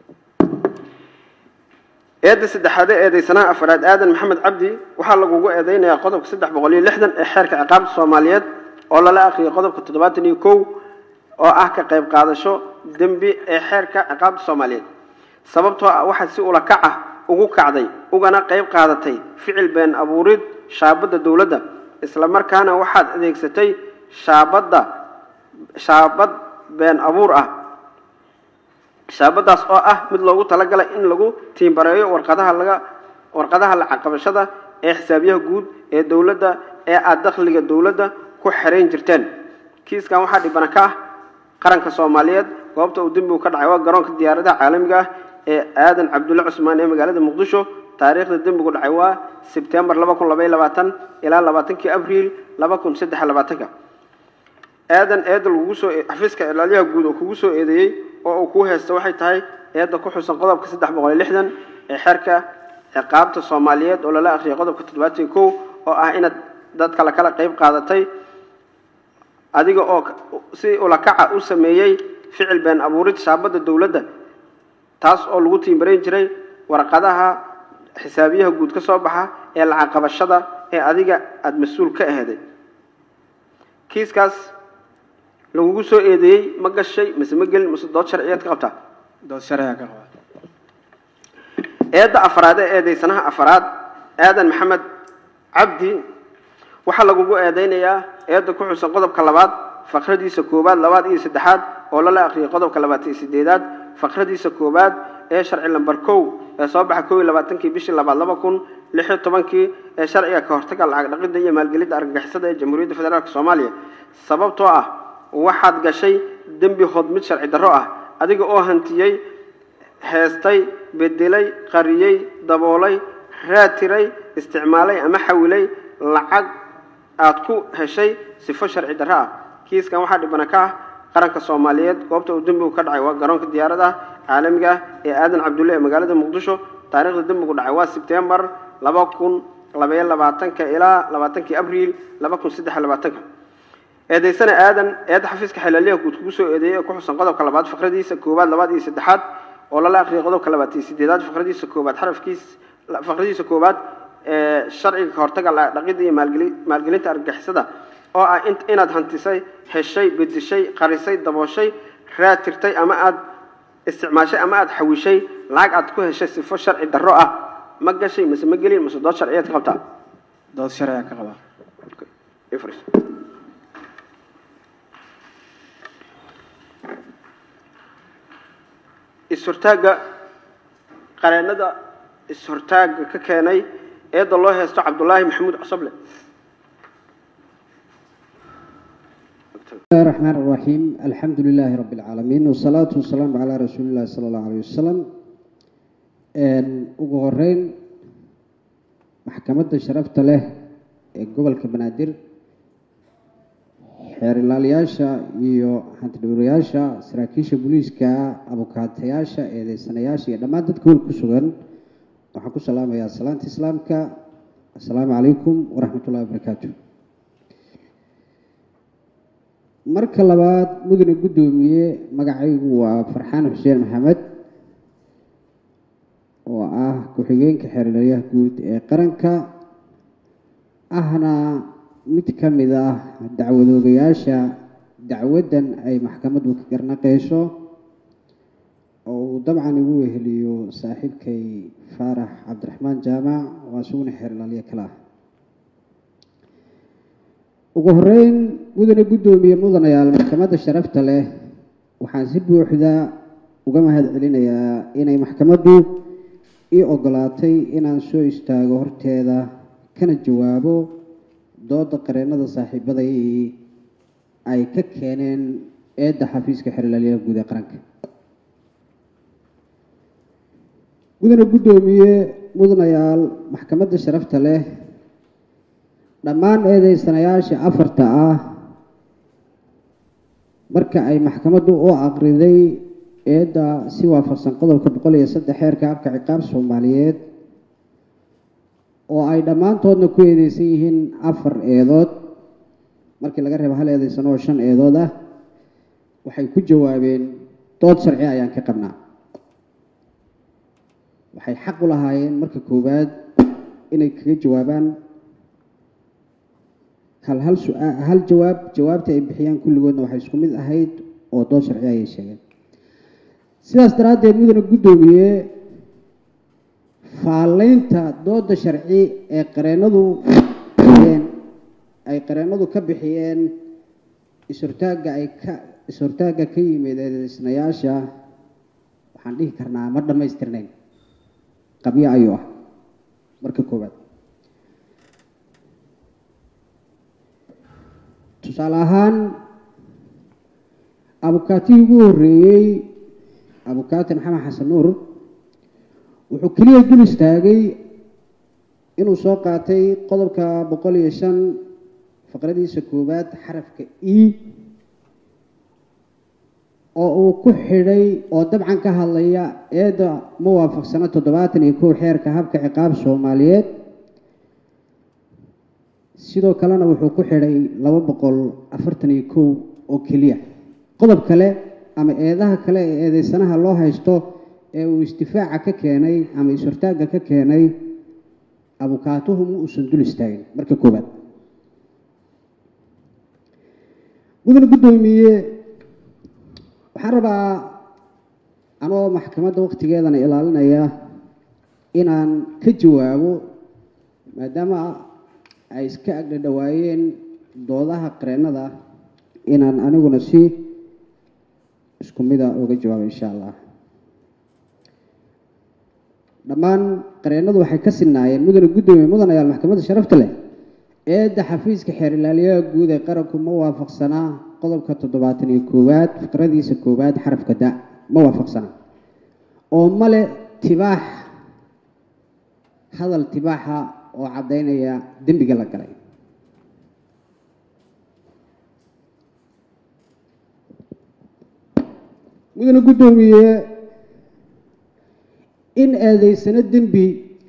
eedda saddexaade eedeysanaha afraad aadan maxamed cabdi waxaa lagugu eedeynayaa qodobka saddex boqol iyo lixdan ee xeerka ciqaabta soomaaliyeed oo lala akhriyay qodobka toddobaatan iyo kow oo ah ka qayb qaadasho dembi ee xeerka ciqaabta soomaaliyeed sababtoo ah waxaad si ulakac ah ugu kacday ugana qayb qaadatay ficil been abuurid shaabadda dowladda isla markaana waxaad adeegsatay shaabadda shaabad been abuur ah shaabadaas oo ah mid loogu talagalay in lagu tiimbareeyo warqadaha laga warqadaha lacag qabashada ee xisaabiyaha guud ee dowladda ee aada dakhliga dowladda ku xerayn jirteen kiiskan waxaa dhibana ka ah qaranka soomaaliyeed goobta uu dembigu ka dhacay waa garoonka diyaaradaha caalamiga ah ee aadan cabdulle cusmaan ee magaalada muqdisho taariikhda dembigu dhacay waa sebtembar laba kun labaiyo labaatan ilaa labaatankii abriil laba kun saddex iyo labaatanka aadan eedda lagugu soo xafiiska ilaaliyaha guud oo kugu soo eedeeyey oo uu kuu haysta waxay tahay eedda ku xusan qodobka saddex boqol iyo lixdan ee xeerka ciqaabta soomaaliyeed oo lala akhriyay qodobka toddobaatan iyo kow oo ah inaad dad kale kala qayb qaadatay adiga oo si ulakaca u sameeyey ficil been abuurid shaabadda dowladda taas oo lagu tiimbarayn jiray warqadaha xisaabiyaha guud ka soo baxa ee lacag qabashada ee adiga aada mas-uul ka aheeday kiiskaas lagugu soo eedeeyey ma gashay mise ma gelin mise dood sharciyeed ka qabtaa dood sharciyan ka qabaa eedda afraad ee eedeysanaha afraad aadan maxamed cabdi waxaa lagugu eedeynayaa eedda ku xusan qodobka labaad faqradiisa koowaad labaad iyo saddexaad oo lala akhriyay qodobka labaatan iyo sideedaad faqradiisa koowaad ee sharci lamber kow ee soo baxa kow iyo labaatankii bishii labaad laba kun lix iyo tobankii ee sharciga ka hortaga lacag dhaqidda iyo maalgelinta argagixisada ee jamhuuriyadda federaalk soomaaliya sababtoo ah waxaad gashay dembi hod mid sharci darro ah adiga oo hantiyey heestay bedelay qariyey daboolay raatiray isticmaalay ama xawilay lacag aad ku heshay sifo sharci darro ah kiiskan waxaa dhibana ka ah qaranka soomaaliyeed goobta uu dembigu ka dhacay waa garoonka diyaaradaha caalamiga ah ee aadan cabdulle ee magaalada muqdisho taariikhda dembigu dhacay waa sebtembar laba kun labaiyo labaatanka ilaa labaatankii abriil laba kun saddex iyo labaatanka eedaysana aadan eedda xafiiska xelaaliyaha guud kugu soo eedeeyey ee ku xusan qodobka labaad faqradiisa koowaad labaad iyo saddexaad oo lala akhriyay qodobka labaad iyo sideedaad faqradiisa koowaad xarafkiis faqradiisa koowaad ee sharciga ka hortaga lacag dhaqidda iyo maalgeli maalgelinta argagixisada oo ah in inaad hantisay heshay bedeshay qarisay dabooshay raatirtay ama aad isticmaashay ama aad xawishay lacag aad ku heshay sifo sharci darro ah ma gashay mise ma gelin mise dood sharciyeed ka qabtaa dood sharciyan ka qabaa ifris is-hortaagga qareennada is-hortaagga ka keenay eedda loo haysto cabdulaahi maxamuud cosoble بسم الله الرحمن الرحيم الحمد لله رب العالمين والصلاة والسلام على رسول الله صلى الله عليه وسلم ugu horeyn maxkamadda sharafta leh ee gobolka banaadir xeer ilaaliyaasha iyo hantidhowrayaasha saraakiisha booliiska abukaatayaasha eedeysanayaasha iyo dhammaan dadka hool ku sugan waxaan ku salaamayaa salaanta islaamka assalaamu calaykum waraxmat ullahi wabarakaatu marka labaad mudane guddoomiye magacaygu waa farxaan xuseen maxamed oo ah ku-xigeenka xeerlayaha guud ee qaranka ahna mid ka mid ah dacwadoogayaasha dacwaddan ay maxkamaddu ka garnaqeyso oo uu dabcan igu weheliyo saaxiibkay faarax cabdiraxmaan jaamac oo isaguna xeerlaaliye kale ah ugu horeyn mudane guddoomiye mudanayaal maxkamadda sharafta leh waxaan si buuxda uga mahad celinayaa inay maxkamaddu ii ogolaatay inaan soo istaago horteeda kana jawaabo dooda qareennada saaxiibaday ay ka keeneen eedda xafiiska xeerlaaliyaha guud ee qaranka mudane guddoomiye mudanayaal maxkamadda sharafta leh dhammaan eedeysanayaasha afarta ah marka ay maxkamaddu u aqriday eedda si waafaqsan qodobka boqol iyo saddex xeerka habka ciqaab soomaaliyeed oo ay dhammaantoodna ku eedeysan yihiin afar eedood markii laga reebo hal eedeysano oo shan eedood ah waxay ku jawaabeen dood sharci ayaan ka qabnaa waxay xaq u lahaayeen marka koowaad inay kaga jawaabaan hal hal su-aa hal jawaab jawaabta ay bixiyaan kulligoodna waxay isku mid ahayd oo dood sharci ayay sheegeen sidaas daraaddeed mudane guddoomiye faallaynta dooda sharci ee qareennadu bixiyeen ay qareennadu ka bixiyeen is-hortaagga ay ka is-hortaagga ka yimid eedeysnayaasha waxaan dhihi karnaa ma dhammaystirnayn qabyo ayuu ah marka koowaad tusaale ahaan abukaatihii ugu horreeyey abukaati maxamed xasan nuur wuxuu keliya dul istaagay inuu soo qaatay qodobka boqol iyo shan faqradiisa koowaad xarafka e oo uu ku xidhay oo dabcan ka hadlaya eedda ma waafaqsano toddobaatan iyo kow xeerka habka ciqaab soomaaliyeed sidoo kalena wuxuu ku xidhay laba boqol afartan iyo kow oo keliya qodob kale ama eedaha kale ee eedeysanaha loo haysto ee uu istifaaca ka keenay ama is-hortaagga ka keenay abukaatuhu ma uusan dul istaagin marka koowaad mudane guddoomiye waxaan rabaa anoo maxkamadda waqtigeedana ilaalinaya inaan ka jawaabo maadaama ay iska agdhadhawaayeen doodaha qareennada inaan aniguna si isku mida uga jawaabo insha allah dhammaan qareennadu waxay ka sinaayeen mudane guddoomiye mudanayaal maxkamadda sharafta leh eedda xafiiska xeer ilaaliyaha guud ee qaranku ma waafaqsanaa qodobka toddobaatan iyo koowaad fiqradiisa koowaad xarafka da ma waafaqsanaa oo male tibaax hadal tibaaxa oo caddaynaya dembiga la galay mudane guddoomiye in eedeysano dembi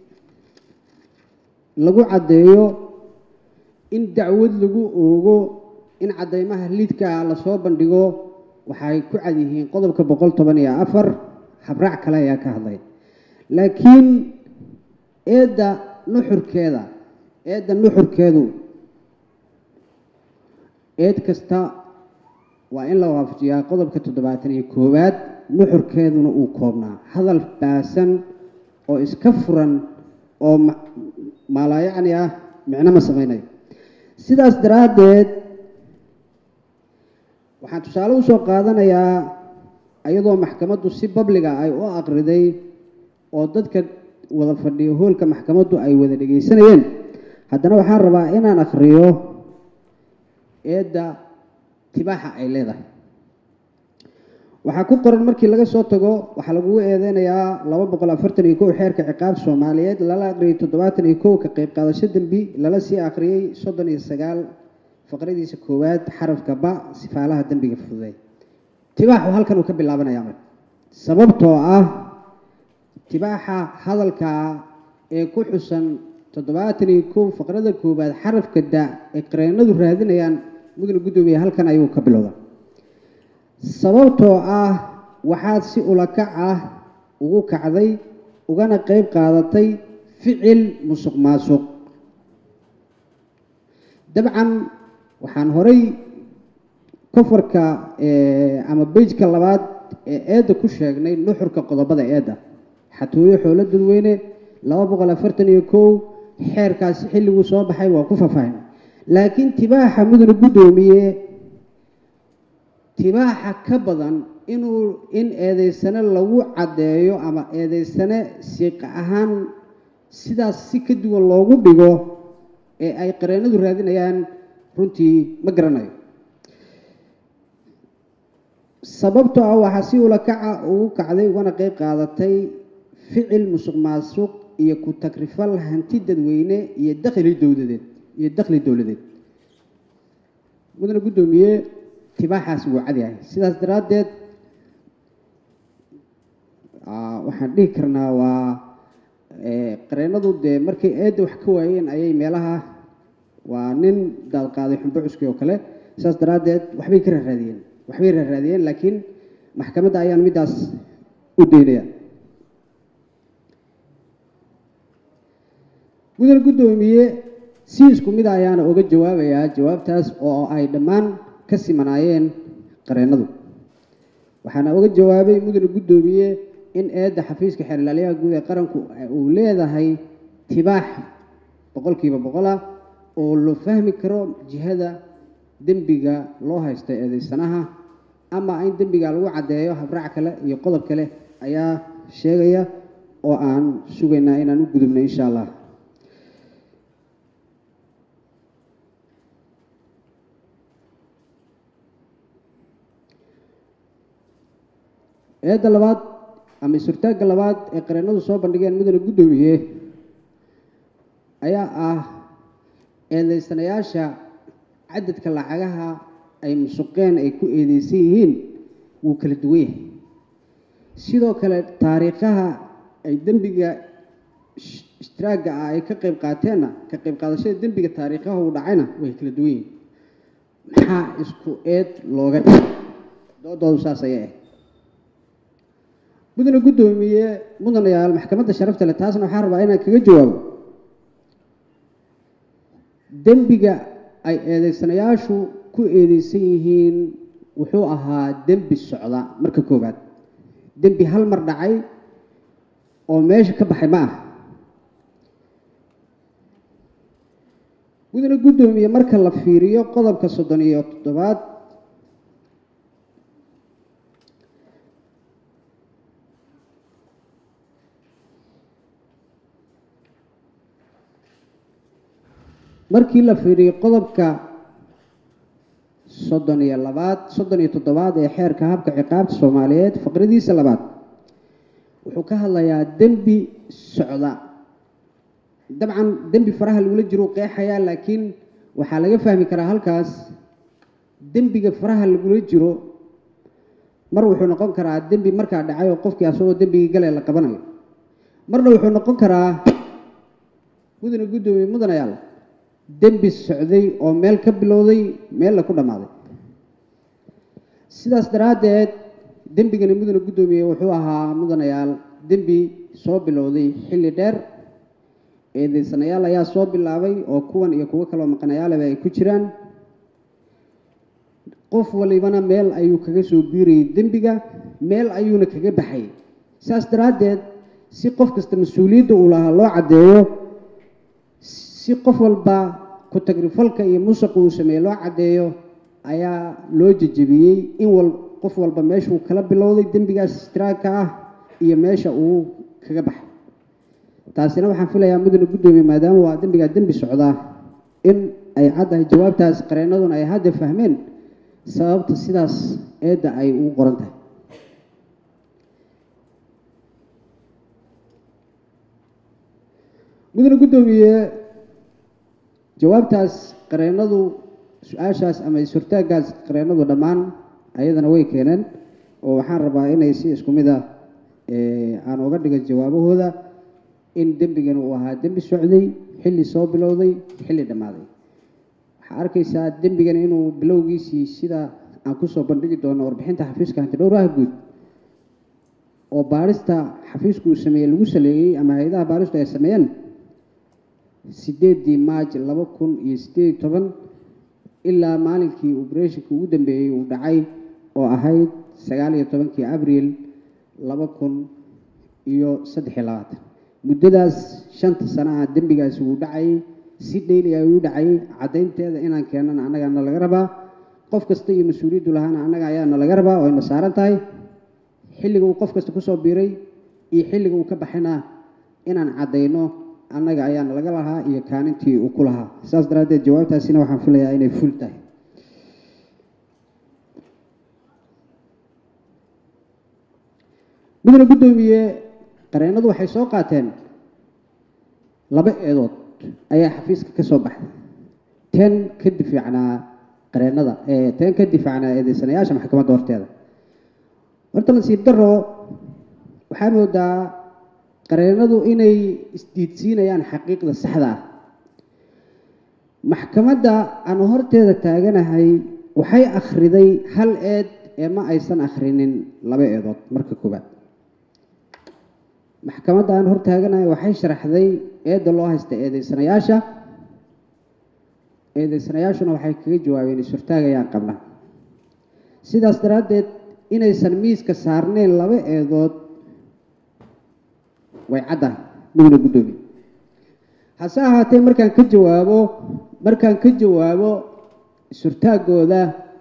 lagu caddeeyo in dacwad lagu oogo in caddeymaha liidka ah lasoo bandhigo waxay ku cad yihiin qodobka boqol toban iyo afar habraac kale ayaa ka hadlay laakiin eedda nuxurkeeda eedda nuxurkeedu eed kasta waa in la waafajiyaa qodobka toddobaatan iyo koowaad nuxurkeeduna uu koobnaa hadal baasan oo iska furan oo maalaayacni ah micno ma samaynayo sidaas daraaddeed waxaan tusaale usoo qaadanayaa iyadoo maxkamaddu si babliga ay u aqriday oo dadka wada fadhiyo hoolka maxkamaddu ay wada dhegaysanayeen haddana waxaan rabaa inaan akhriyo eedda tibaaxa ay leedahay waxaa ku qoran markii laga soo tago waxaa lagugu eedeynayaa laba boqol afartan iyo kow xeerka ciqaab soomaaliyeed lala aqriyay toddobaatan iyo kow ka qayb qaadasho dembi lala sii aqriyey soddon iyo sagaal faqradiisa koowaad xarafka ba sifaalaha dembiga fududay tibaaxu halkan uu ka bilaabanaya marka sababtoo ah tibaaxa hadalka ee ku xusan toddobaatan iyo kow faqrada koowaad xarafka da ee qareenadu raadinayaan mudane guddoomiye halkan ayuu ka bilowda sababtoo ah waxaad si ulakac ah ugu kacday ugana qayb qaadatay ficil musuq maasuq dabcan waxaan horay kofarka ama bejka labaad ee eedda ku sheegnay nuxurka qodobada eedda xatooyo xoolo dadweyne laba boqol afartan iyo kow xeerkaasi xilliguu soo baxay waa ku faahfaahin laakiin tibaaxa mudane guddoomiye tibaaxa ka badan inuu in eedeysane lagu caddeeyo ama eedeysane siiqa ahaan sidaas si ka duwan loogu dhigo ee ay qareenadu raadinayaan runtii ma garanayo sababtoo ah waxaa si ula kaca ugu kacday ugana qeyb qaadatay ficil musuq maasuq iyo ku tagrifal hanti dadweyne iyo dakhli dowladeed iyo dakhli dowladeed mudane guddoomiye tibaaxaas wuu cadyahay sidaas daraaddeed waxaan dhihi karnaa waa qareenadu dee markay eedda wax ka waayeen ayay meelaha waa nin daadqaaday xumbo cuski oo kale sidaas daraaddeed waxbay ka raaraadiyeen waxbay raaraadiyeen laakiin maxkamadda ayaan middaas u daynaya mudane guddoomiye si isku mid ayaana uga jawaabayaa jawaabtaas oo ay dhammaan ka simanaayeen qareenadu waxaana uga jawaabay mudane guddoomiye in eedda xafiiska xeerlaaliyaha guud ee qaranku uu leedahay tibaax boqolkiiba boqol ah oo loo fahmi karo jihada dembiga loo haysta eedeysanaha ama in dembiga lagu caddeeyo habraac kale iyo qodob kale ayaa sheegaya oo aan sugaynaa inaan u gudubno insha allah eedda labaad ama isurtaagga labaad ee qareenadu soo bandhigeen mudane guddoomiye ayaa ah eedeysanayaasha cadadka lacagaha ay musuqeen ay ku eedeysan yihiin wuu kala duwan yahay sidoo kale taariikhaha ay dembiga ishtiraagga ah ay ka qayb qaateenna ka qayb qaadashada dembiga taariikhaha uu dhacayna way kala duwan yihiin maxaa isku eed looga dhigay doodoodu saas ayay ah mudane guddoomiye mudanayaal maxkamadda sharafta leh taasna waxaan rabaa inaan kaga jawaabo dembiga ay eedeysanayaashu ku eedeysan yihiin wuxuu ahaa dembi socda marka koowaad dembi hal mar dhacay oo meesha ka baxay ma ah mudane guddoomiye marka la fiiriyo qodobka soddon iyo toddobaad markii la fiiriyo qodobka soddon iyo labaad soddon iyo toddobaad ee xeerka habka ciqaabta soomaaliyeed faqradiisa labaad wuxuu ka hadlayaa dembi socda dabcan dembi faraha lagula jiro u qeexayaa laakiin waxaa laga fahmi karaa halkaas dembiga faraha lagula jiro mar wuxuu noqon karaa dembi markaa dhacay oo qofkii asagoo dembigii gale la qabanayo marna wuxuu noqon karaa mudane guddoomiye mudanayaal dembi socday oo meel ka bilowday meella ku dhammaaday sidaas daraaddeed dembigani mudane guddoomiye wuxuu ahaa mudanayaal dembi soo bilowday xilli dheer eedeysanayaal ayaa soo bilaabay oo kuwan iyo kuwo kaloo maqanayaaleba ay ku jiraan qof walibana meel ayuu kaga soo biirayay dembiga meel ayuuna kaga baxay saas daraaddeed si qof kasta mas-uuliyadda uu lahaa loo caddeeyo si qof walba ku tagrifalka iyo musuqa uu sameeye loo caddeeyo ayaa loo jejebiyey in wal qof walba meeshuu kala bilowday dembigaas istiraagka ah iyo meesha uu kaga baxay taasina waxaan filayaa mudane guddoomiye maadaama waa dembigaa dembi socdaa in ay caddahay jawaabtaas qareennaduna ay hadda fahmeen sababta sidaas eedda ay ugu qoran tahay mudane guddoomiye jawaabtaas qareennadu su-aashaas ama is-hortaagaas qareennadu dhammaan ayadana way keeneen oo waxaan rabaa inay si isku mid ah aan uga dhigo jawaabahooda in dembigan uu ahaa dembi socday xilli soo bilowday xilli dhammaaday waxaa arkaysaa dembigan inuu bilowgiisii sida aan kusoo bandhigi doono warbixinta xafiiska hantidhowraha guud oo baarista xafiisku uu sameeyey lagu saleeyey ama hay-adaha baaristu ay sameeyeen sideedii maaj laba kun iyo sideed iyo toban ilaa maalinkii obereshinka ugu dambeeyey uu dhacay oo ahayd sagaal iyo tobankii abriil laba kun iyo saddex iyo labaatan muddadaas shanta sano ah dembigaasi wuu dhacayay si dheyli ay u dhacayay caddaynteeda inaan keenana annagaana laga rabaa qof kasta iyo mas-uuliyaddu lahaana annaga ayaana laga rabaa oo ayna saaran tahay xilliga uu qof kasta kusoo biiray iyo xilliga uu ka baxayna inaan caddayno annaga ayaana laga lahaa iyo kaanintii uu ku lahaa saas daraaddeed jawaabtaasina waxaan filayaa inay ful tahay mudane guddoomiye qareennadu waxay soo qaateen laba eedood ayaa xafiiska ka soo baxday ten ka difaacnaa qareennada ten ka difaacnaa eedeysanayaasha maxkamadda horteeda horta nasiib daro waxaa moodaa qareennadu inay isdiidsiinayaan xaqiiqda saxda ah maxkamadda aan horteeda taaganahay waxay akhriday hal eed ee ma aysan akhrinin laba eedood marka koowaad maxkamadda aan hor taaganahay waxay sharaxday eedda loo haysta eedeysanayaasha eedeysanayaashuna waxay kaga jawaabeen is-hortaagayaan qabna sidaas daraaddeed inaysan miiska saarneyn laba eedood way caddahay mudane guddoomiye hase ahaatee markaan ka jawaabo markaan ka jawaabo is-hortaagooda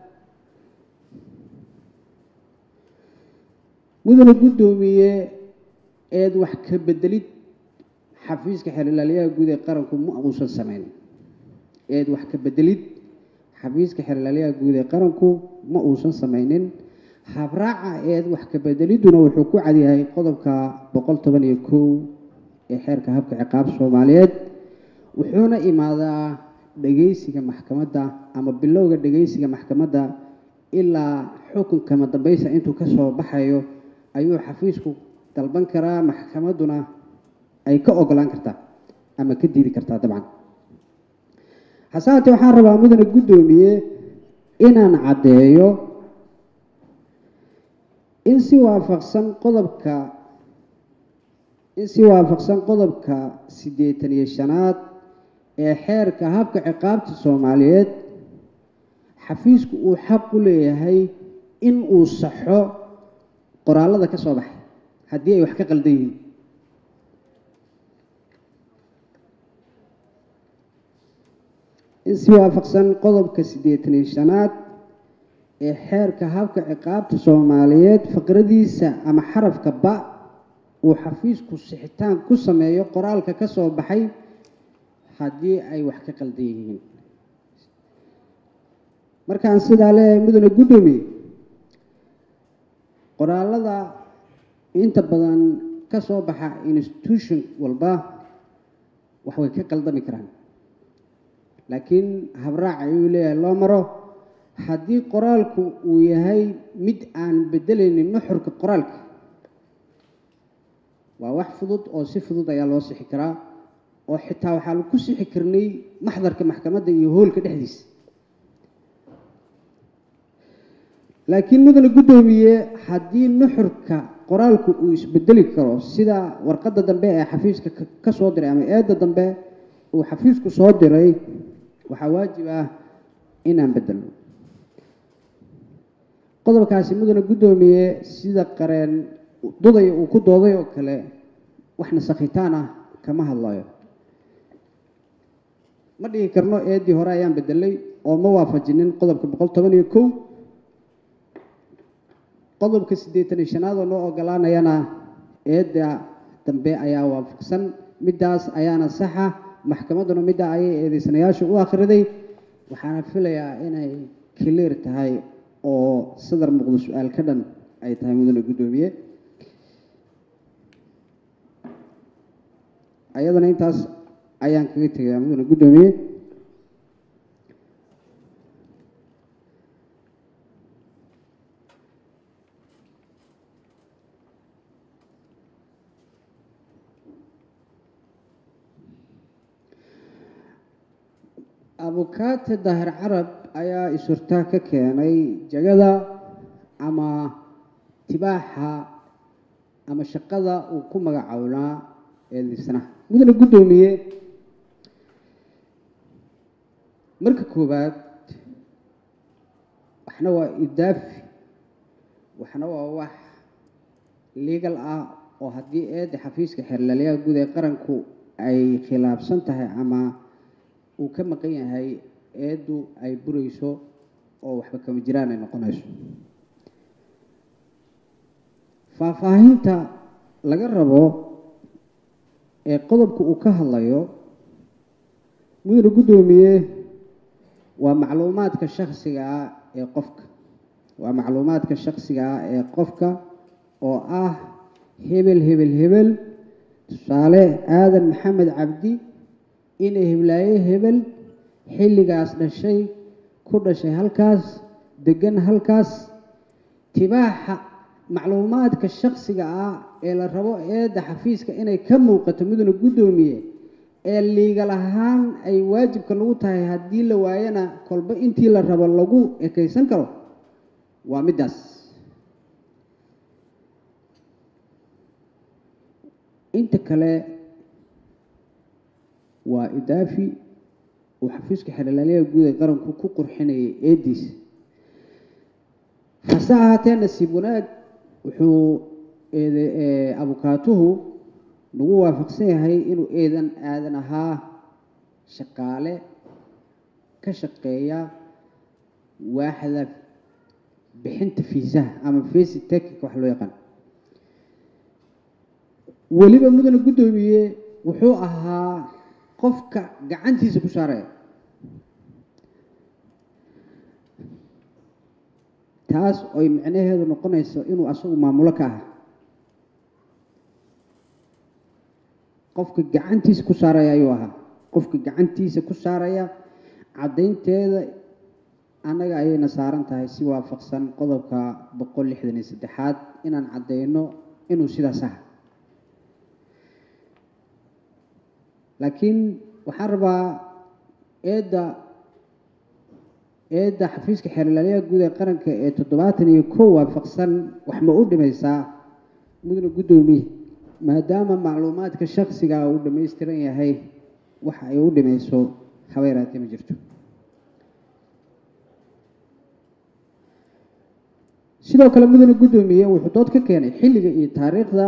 mudane guddoomiye eed wax ka bedelid xafiiska xeerlaaliyaha guud ee qaranku ma uusan sameyn eed wax ka bedelid xafiiska xeerlaaliyaha guud ee qaranku ma uusan sameynin habraaca eed wax ka bedelidduna wuxuu ku cadyahay qodobka boqol toban iyo kow ee xeerka habka ciqaab soomaaliyeed wuxuuna imaadaa dhegeysiga maxkamadda ama bilowga dhegeysiga maxkamadda ilaa xukunkama dambaysa intuu ka soo baxayo ayuu xafiisku dalban karaa maxkamadduna ay ka ogolaan kartaa ama ka diidi kartaa dabcan hase haatee waxaan rabaa mudane guddoomiye inaan caddeeyo in si waafaqsan qodobka in si waafaqsan qodobka siddeetan iyo shanaad ee xeerka habka ciqaabta soomaaliyeed xafiisku uu xaq u leeyahay in uu saxo qoraallada ka soo baxay haddii ay wax ka qaldan yihiin in si waafaqsan qodobka siddeetan iyo shanaad ee xeerka habka ciqaabta soomaaliyeed faqradiisa ama xarafka ba uu xafiisku sixitaan ku sameeyo qoraalka ka soo baxay haddii ay wax ka qaldan yihiin markaan sidaa leeyahay mudane guddoomiye qoraalada inta badan ka soo baxa institution walba wax way ka qaldami karaan laakiin habraac ayuu leeyahay loo maro haddii qoraalku uu yahay mid aan bedelaynin nuxurka qoraalka waa wax fudud oo si fudud ayaa loo sixi karaa oo xitaa waxaa lagu sixi karnay maxdarka maxkamadda iyo hoolka dhexdiisa laakiin mudane guddoomiye haddii nuxurka qoraalku uu isbedeli karo sida warqadda dambe ee xafiiska ka soo diray ama eedda dambe uu xafiisku soo diray waxaa waajib ah inaan bedelno qodobkaasi mudane guddoomiye sida qareen dudaya uu ku dooday oo kale wax nasakhitaan ah kama hadlayo ma dhihi karno eeddii hore ayaan bedelay oo ma waafajinin qodobka boqol toban iyo kow qodobka siddeetan iyo shanaad oo noo ogolaanayana eedda dambe ayaa waafaqsan middaas ayaana saxa maxkamadduna middaa ayay eedeysanayaasha u akhriday waxaana filayaa inay clear tahay oo sadar muuqdo su-aal ka dhan ay tahay mudane guddoomiye ayadana intaas ayaan kaga tegayaa mudane guddoomiye abukaate daahir carab ayaa isurtaa ka keenay jagada ama tibaaxa ama shaqada uu ku magacownaa eedeysanaha mudane guddoomiye marka koowaad waxna waa idaafi waxna waa wax legal ah oo haddii eedda xafiiska xeerlaaliyaha guud ee qaranku ay khilaafsan tahay ama uu ka maqan yahay eeddu ay burayso oo waxba kama jiraan ay noqonayso faahfaahinta laga rabo ee qodobka uu ka hadlayo mudane guddoomiye waa macluumaadka shaksiga ah ee qofka waa macluumaadka shaksiga ah ee qofka oo ah hebel hebel hebel tusaale aadan maxamed cabdi inay heblaaye hebel xilligaas dhashay ku dhashay halkaas degan halkaas tibaaxa macluumaadka shaksiga ah ee la rabo eedda xafiiska inay ka muuqato mudane guddoomiye ee liigal ahaan ay waajibka lagu tahay haddii la waayana kolba intii la rabo lagu ekaysan karo waa middaas inta kale waa idaafi uu xafiiska xeerlaaliyaha guud ee qaranku ku qurxinayay eediis hase ahaatee nasiib wanaag wuxuu eede abukaatuhu nagu waafaqsan yahay inuu eedan aadan ahaa shaqaale ka shaqeeya waaxda bixinta fiisaha ama fasi technic wax loo yaqaan weliba mudane guddoomiye wuxuu ahaa qofka gacantiisa ku saaraya taas oy micnaheedu noqonayso inuu asagu maamulo ka aha qofka gacantiisa ku saaraya ayuu ahaa qofka gacantiisa ku saaraya caddaynteeda annaga ayayna saaran tahay si waafaqsan qodobka boqol lixdan iyo saddexaad inaan caddayno inuu sidaas aha laakiin waxaan rabaa eedda eedda xafiiska xeerlaaliyaha guud ee qaranka ee toddobaatan iyo kow waafaqsan wax ma u dhimaysaa mudane guddoomiye maadaama macluumaadka shaksiga uu dhammaystiran yahay waxa ay u dhimayso habeeraatee ma jirto sidoo kale mudane guddoomiye wuxuu dood ka keenay xilliga iyo taariikhda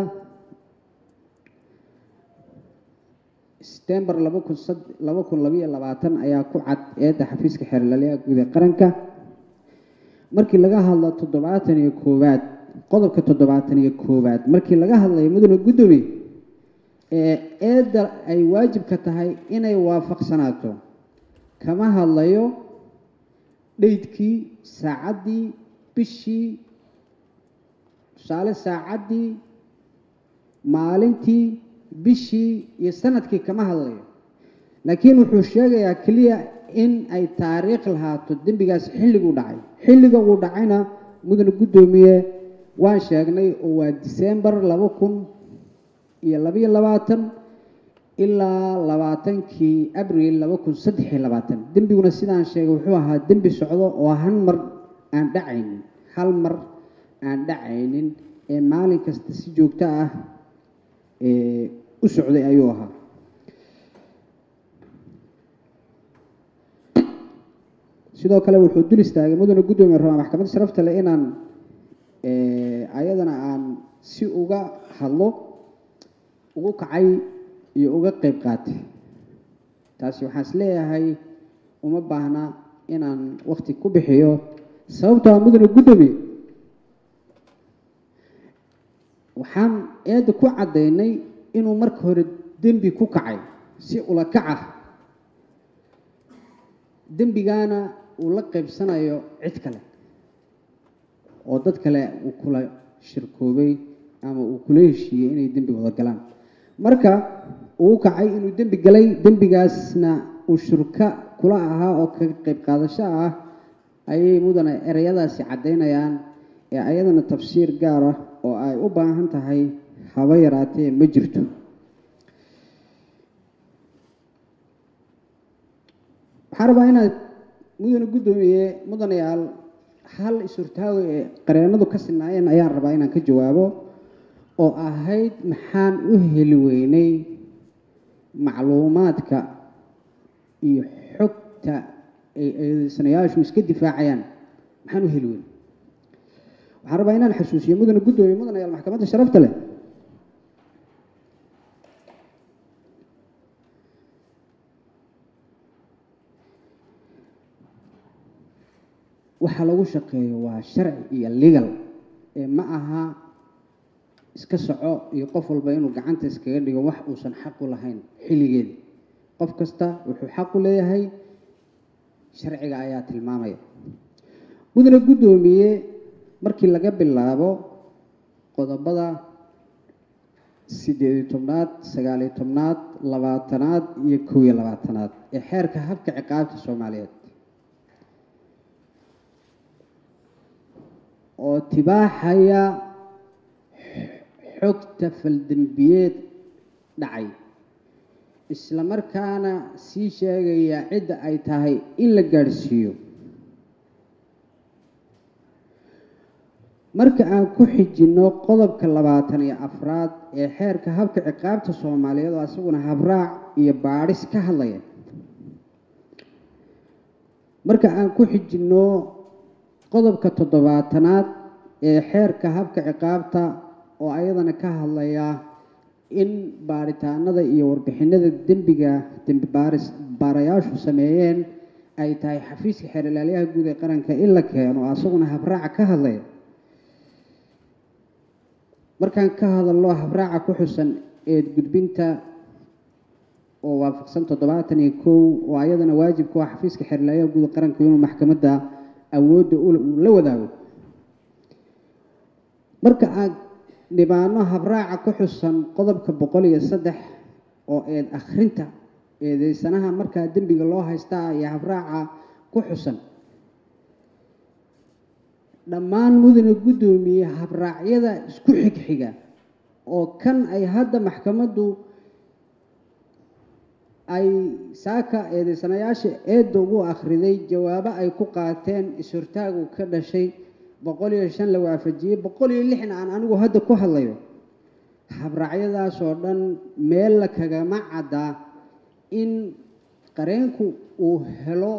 setembar laba kun sad laba kun labayo labaatan ayaa ku cad eedda xafiiska xeerlaaliyaha guud ee qaranka markii laga hadlo toddobaatan iyo koowaad qodobka toddobaatan iyo koowaad markii laga hadlayo mudane guddoomiye ee eedda ay waajibka tahay inay waafaqsanaato kama hadlayo dheydkii saacaddii bishii tusaale saacaddii maalintii bishii iyo sanadkii kama hadlayo laakiin wuxuu sheegayaa keliya in ay taariikh lahaato dembigaas xilliguu dhacay xilliga uu dhacayna mudane guddoomiye waan sheegnay oo waa disembar laba kun iyo labayo labaatan ilaa labaatankii abril laba kun saddex iyo labaatan dembiguna sidaan sheegay wuxuu ahaa dembi socdo oo hal mar aan dhacaynin hal mar aan dhacaynin ee maalin kasta si joogto ah u socday ayuu ahaa sidoo kale wuxuu dul istaagay mudane guddoomiye rabaa maxkamadda sharafta leh inaan ayadana aan si uga hadlo ugu kacay iyo uga qeyb qaatay taasi waxaan is leeyahay uma baahna inaan wakti ku bixiyo sababtoo a mudane guddoomiye waxaan eedda ku caddaynay inuu marka hore dembi ku kacay si ula kac ah dembigaana uu la qaybsanayo cid kale oo dad kale uu kula shirkoobay ama uu kula heshiiyey inay dembi wada galaan marka uu kacay inuu dembi galay dembigaasna uu shurka kula ahaa oo kaga qayb qaadasho ah ayay mudane ereyadaasi caddaynayaan ee ayadana tafsiir gaar ah oo ay u baahan tahay haba yaraatee ma jirto waxaan rabaa inaad mudane guddoomiye mudanayaal hal is-hortaago ee qareennadu ka sinaayeen ayaan rabaa inaan ka jawaabo oo ahayd maxaan u heli weynay macluumaadka iyo xogta ay eedeysanayaashu iska difaacayaan maxaan u heli weynay waxaan rabaa inaan xasuusiyo mudane guddoomiye mudanayaal maxkamadda sharafta leh waxa lagu shaqeeyo waa sharci iyo legal ee ma aha iska soco iyo qof walba inuu gacanta iskaga dhigo wax uusan xaq u lahayn xilligeeda qof kasta wuxuu xaq u leeyahay sharciga ayaa tilmaamaya mudane guddoomiye markii laga bilaabo qodobada siddeed iyo tobnaad sagaal iyo tobnaad labaatanaad iyo kow iyo labaatanaad ee xeerka habka ciqaabta soomaaliyeed oo tibaaxaya xogta faldembiyeed dhacay isla markaana sii sheegaya cidda ay tahay in la gaadhsiiyo marka aan ku xijinno qodobka labaatan iyo afraad ee xeerka habka ciqaabta soomaaliyeed oo isaguna habraac iyo baadhis ka hadlaya marka aan ku xijinno qodobka toddobaatanaad ee xeerka habka ciqaabta oo ayadana ka hadlaya in baaritaanada iyo warbixinada dembiga dembi baaris baarayaashu sameeyeen ay tahay xafiiska xeer ilaalyaha guud ee qaranka in la keeno asaguna habraaca ka hadlaya markaan ka hadalno habraaca ku xusan eed gudbinta oo waafaqsan toddobaatan iyo kow oo ayadana waajib ku ah xafiiska xeer ilaalyaha guud ee qaranka inuu maxkamadda awoodda uu la wadaago marka aad dhibaano habraaca ku xusan qodobka boqol iyo saddex oo eed akhrinta eedeysanaha markaa dembiga loo haystaa iyo habraaca ku xusan dhammaan mudane guddoomiye habraacyada isku xigxiga oo kan ay hadda maxkamaddu ay saaka eedeysanayaasha eedda ugu akhriday jawaabo ay ku qaateen is-hortaagu ka dhashay boqol iyo shan la waafajiyey boqol iyo lixna aan anigu hadda ku hadlayo habraacyadaas oo dhan meel la kagama caddaa in qareenku uu helo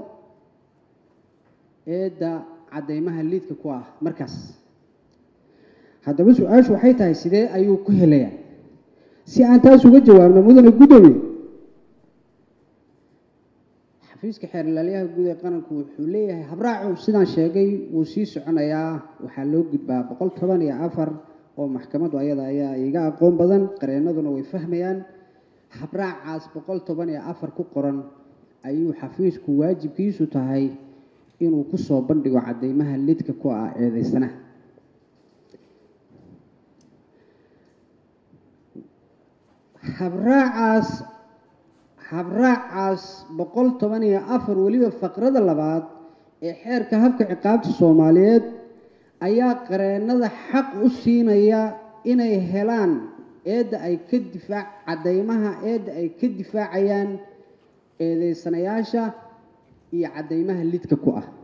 eedda caddeymaha liidka ku ah markaas haddaba su-aashu waxay tahay sidee ayuu ku helayaa si aan taas uga jawaabno mudane guddoomiye xafiiska xeer ilaalyaha guud ee qaranku wuxuu leeyahay habraacu sidaan sheegay wuu sii soconayaa waxaa loo gudbaa boqol toban iyo afar oo maxkamaddu ayada ayaa iga aqoon badan qareennaduna way fahmayaan habraacaas boqol toban iyo afar ku qoran ayuu xafiisku waajibkiisu tahay inuu kusoo bandhigo caddeymaha lidka ku ah eedeysanaha habraacaas habraacaas boqol toban iyo afar weliba faqrada labaad ee xeerka habka ciqaabta soomaaliyeed ayaa qareennada xaq u siinaya inay helaan eedda ay ka difaac caddeymaha eedda ay ka difaacayaan eedeysanayaasha iyo caddeymaha lidka ku ah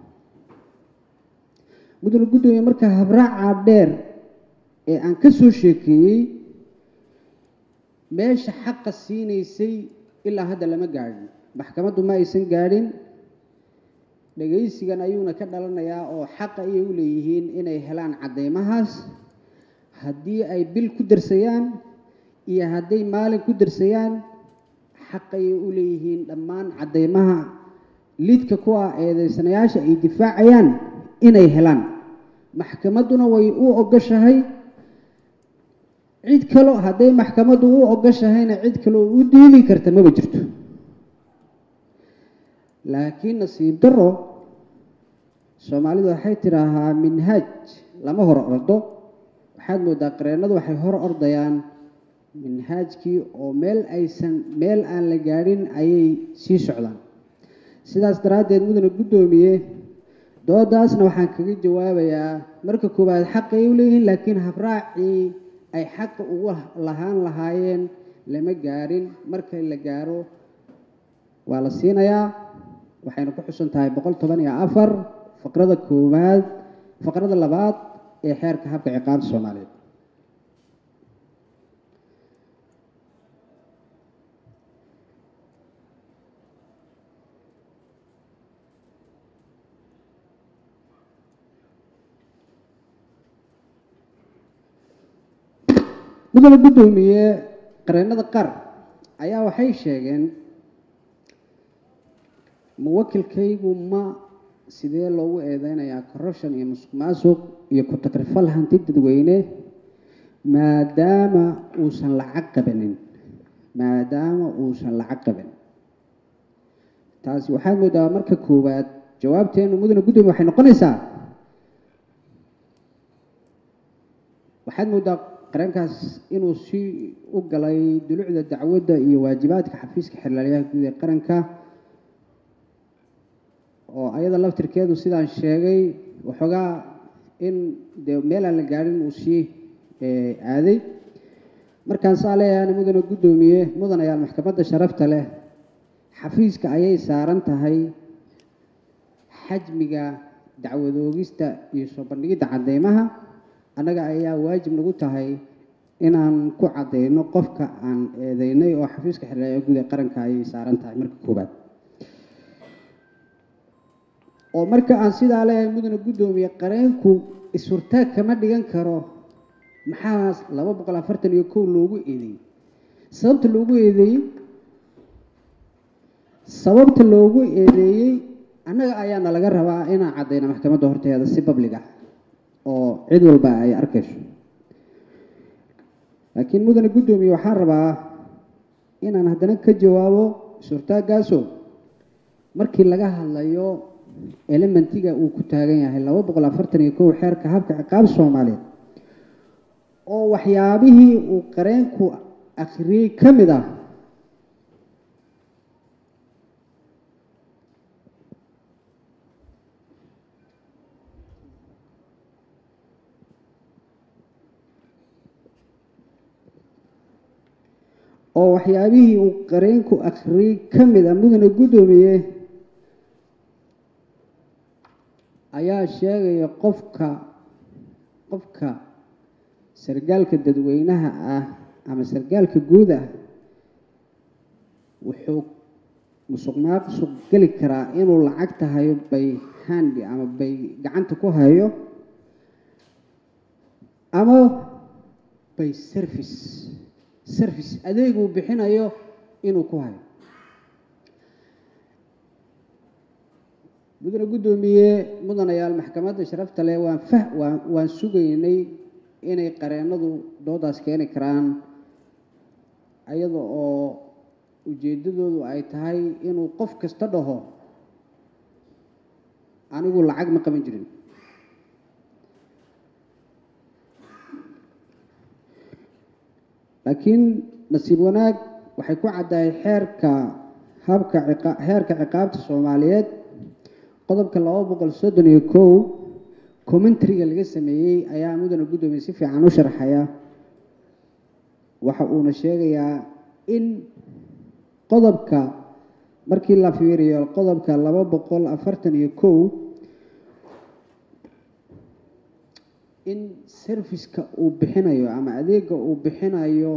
mudane guddoomiye marka habraaca dheer ee aan ka soo sheekeeyey meesha xaqa siinaysay ilaa hadda lama gaadhin maxkamaddu ma aysan gaadhin dhagaysigan ayuuna ka dhalanayaa oo xaqa ayay u leeyihiin inay helaan caddeymahaas haddii ay bil ku darsayaan iyo hadday maalin ku darsayaan xaq ayay u leeyihiin dhammaan caddeymaha lidka ku ah eedeysanayaasha ay difaacayaan inay helaan maxkamadduna way u ogoshahay cid kalo hadday maxkamaddu u ogoshahayna cid kale oo u diidi karta maba jirto laakiin nasiib daro soomaalidu waxay tidhaahaa minhaaj lama hor ordo waxaad moodaa qareennadu waxay hor ordayaan minhaajkii oo meel aysan meel aan la gaadhin ayay sii socdaan sidaas daraaddeed mudane guddoomiye doodaasna waxaan kaga jawaabayaa marka koowaad xaqay u leeyihiin laakiin habraacii ay xaqa ugu lahaan lahaayeen lama gaadhin marka la gaaro waa la siinayaa waxayna ku xusan tahay boqol toban iyo afar faqrada koowaad faqrada labaad ee xeerka habka ciqaabta soomaaliyeed mudane guddoomiye qareennada qaar ayaa waxay sheegeen muwakilkaygu ma sidee loogu eedeynayaa corruption iyo musuq maasuq iyo ku takrifal hanti dadweyne maadaama uusan lacag qabanin maadaama uusan lacag qaban taasi waxaad moodaa marka koowaad jawaabteenu mudane guddoomiye waxay noqonaysaa waxaad moodaa qareenkaas inuu si u galay dulucda dacwadda iyo waajibaadka xafiiska xirlaaliyaha guud ee qaranka oo ayada laftirkeedu sidaan sheegay waxoogaa in dee meel aan la gaadhin uu sii aaday markaan saa leeyahan mudane guddoomiye mudanayaal maxkamadda sharafta leh xafiiska ayay saaran tahay xajmiga dacwadoogista iyo soo bandhigidda cadeymaha annaga ayaa waajib nagu tahay inaan ku caddeyno qofka aan eedeynay oo xafiiska xirlaaliyaha guud ee qaranka ayay saaran tahay marka koowaad oo marka aan sidaa leeyahay mudane guddoomiye qareenku is-hurtaag kama dhigan karo maxaa laba boqol afartan iyo kow loogu eedeeyey sababta loogu eedeeyey sababta loogu eedeeyey annaga ayaana laga rabaa inaan caddayno maxkamadda horteeda si bablig ah oo cid walba ay arkayso laakiin mudane guddoomiye waxaan rabaa inaan haddana ka jawaabo is-hurtaaggaasoo markii laga hadlayo elementiga uu ku taagan yahay laba boqol afartan iyo kow xeerka habka ciqaab soomaaliyeed oo waxyaabihii uu qareenku akhriyey ka mid ah oo waxyaabihii uu qareenku akhriyey ka mid ah mudane guddoomiye ayaa sheegaya qofka qofka sargaalka dadweynaha ah ama sargaalka guud ah wuxuu musuq maaqsuq geli karaa inuu lacagta hayo bay handi ama bay gacanta ku hayo ama bay service service adeeguu bixinayo inuu ku hayo mudane guddoomiye mudanayaal maxkamadda sharafta leh waan fah waan waan sugaynay inay qareennadu doodaas keeni karaan iyada oo ujeeddadoodu ay tahay inuu qof kasta dhaho anigu lacag ma qaban jirin laakiin nasiib wanaag waxay ku caddahay xeerka habka ciqa xeerka ciqaabta soomaaliyeed qodobka laba boqol soddon iyo kow commentariga laga sameeyey ayaa mudane guddoomiye si fiican u sharxaya waxa uuna sheegayaa in qodobka markii la fiiriyo qodobka laba boqol afartan iyo kow in serviceka uu bixinayo ama adeega uu bixinayo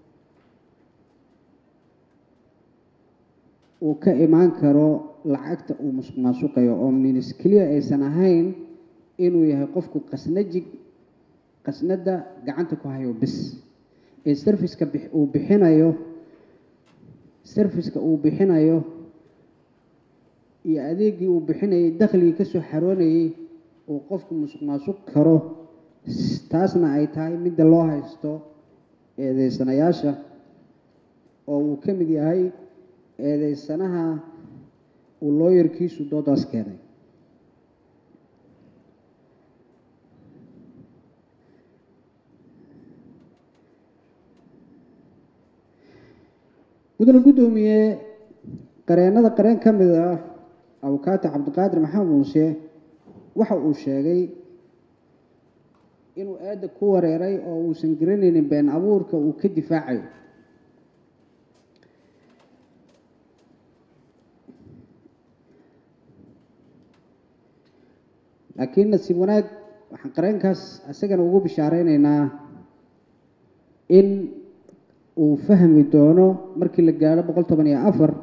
uu ka imaan karo lacagta uu musuq maasuqayo oo minis keliya aysan ahayn inuu yahay qofku qasnajig qasnada gacanta ku hayo bis ee serviceka uu bixinayo serviceka uu bixinayo iyo adeegii uu bixinayay dakhligii kasoo xaroonayay uu qofku musuq maasuq karo taasna ay tahay midda loo haysto eedeysanayaasha oo uu ka mid yahay eedeysanaha uu looyarkiisu doodaas keenay mudane guddoomiye qareennada qareen ka mid ah abukaati cabdiqaadir maxamed muuse waxa uu sheegay inuu aadda ku wareeray oo uusan garanaynin been abuurka uu ka difaacayo laakiin nasiib wanaag waxaan qareenkaas isagana ugu bishaareynayna in uu fahmi doono markii la gaadho boqol toban iyo afar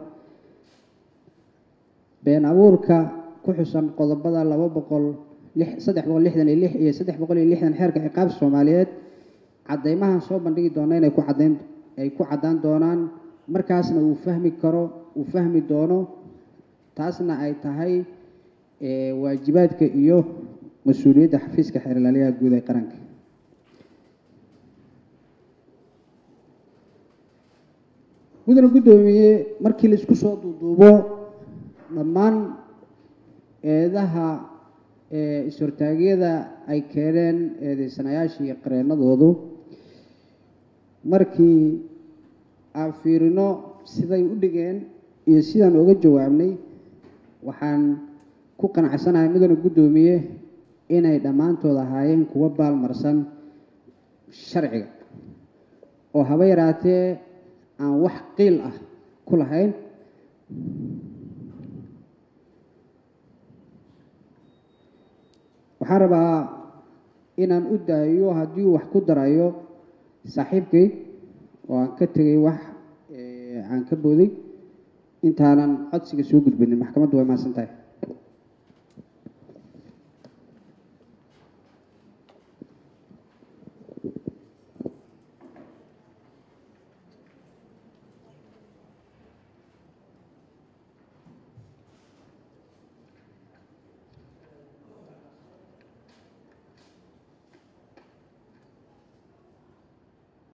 been abuurka ku xusan qodobada laba boqol lix saddex boqol lixdan iyo lix iyo saddex boqol iyo lixdan xeerka ciqaabta soomaaliyeed caddeymahan soo bandhigi doona inay ku caddayn ay ku caddaan doonaan markaasna uu fahmi karo uu fahmi doono taasna ay tahay waajibaadka iyo mas-uuliyadda xafiiska xeerlaaliyaha guud ee qaranka mudane guddoomiye markii la isku soo duuduubo dhammaan eedaha is-hortaagyada ay keeneen eedeysanayaashii iyo qareennadoodu markii aan fiirino siday u dhigeen iyo sidaan uga jawaabnay waxaan ku qanacsanahay mudane guddoomiye inay dhammaantood ahaayeen kuwa baalmarsan sharciga oo haba yaraatee aan wax qiil ah ku lahayn waxaan rabaa inaan u daayo haddii uu wax ku darayo saaxiibkay oo aan ka tegay wax aan ka booday intaanan codsiga soo gudbinin maxkamaddu way mahadsan tahay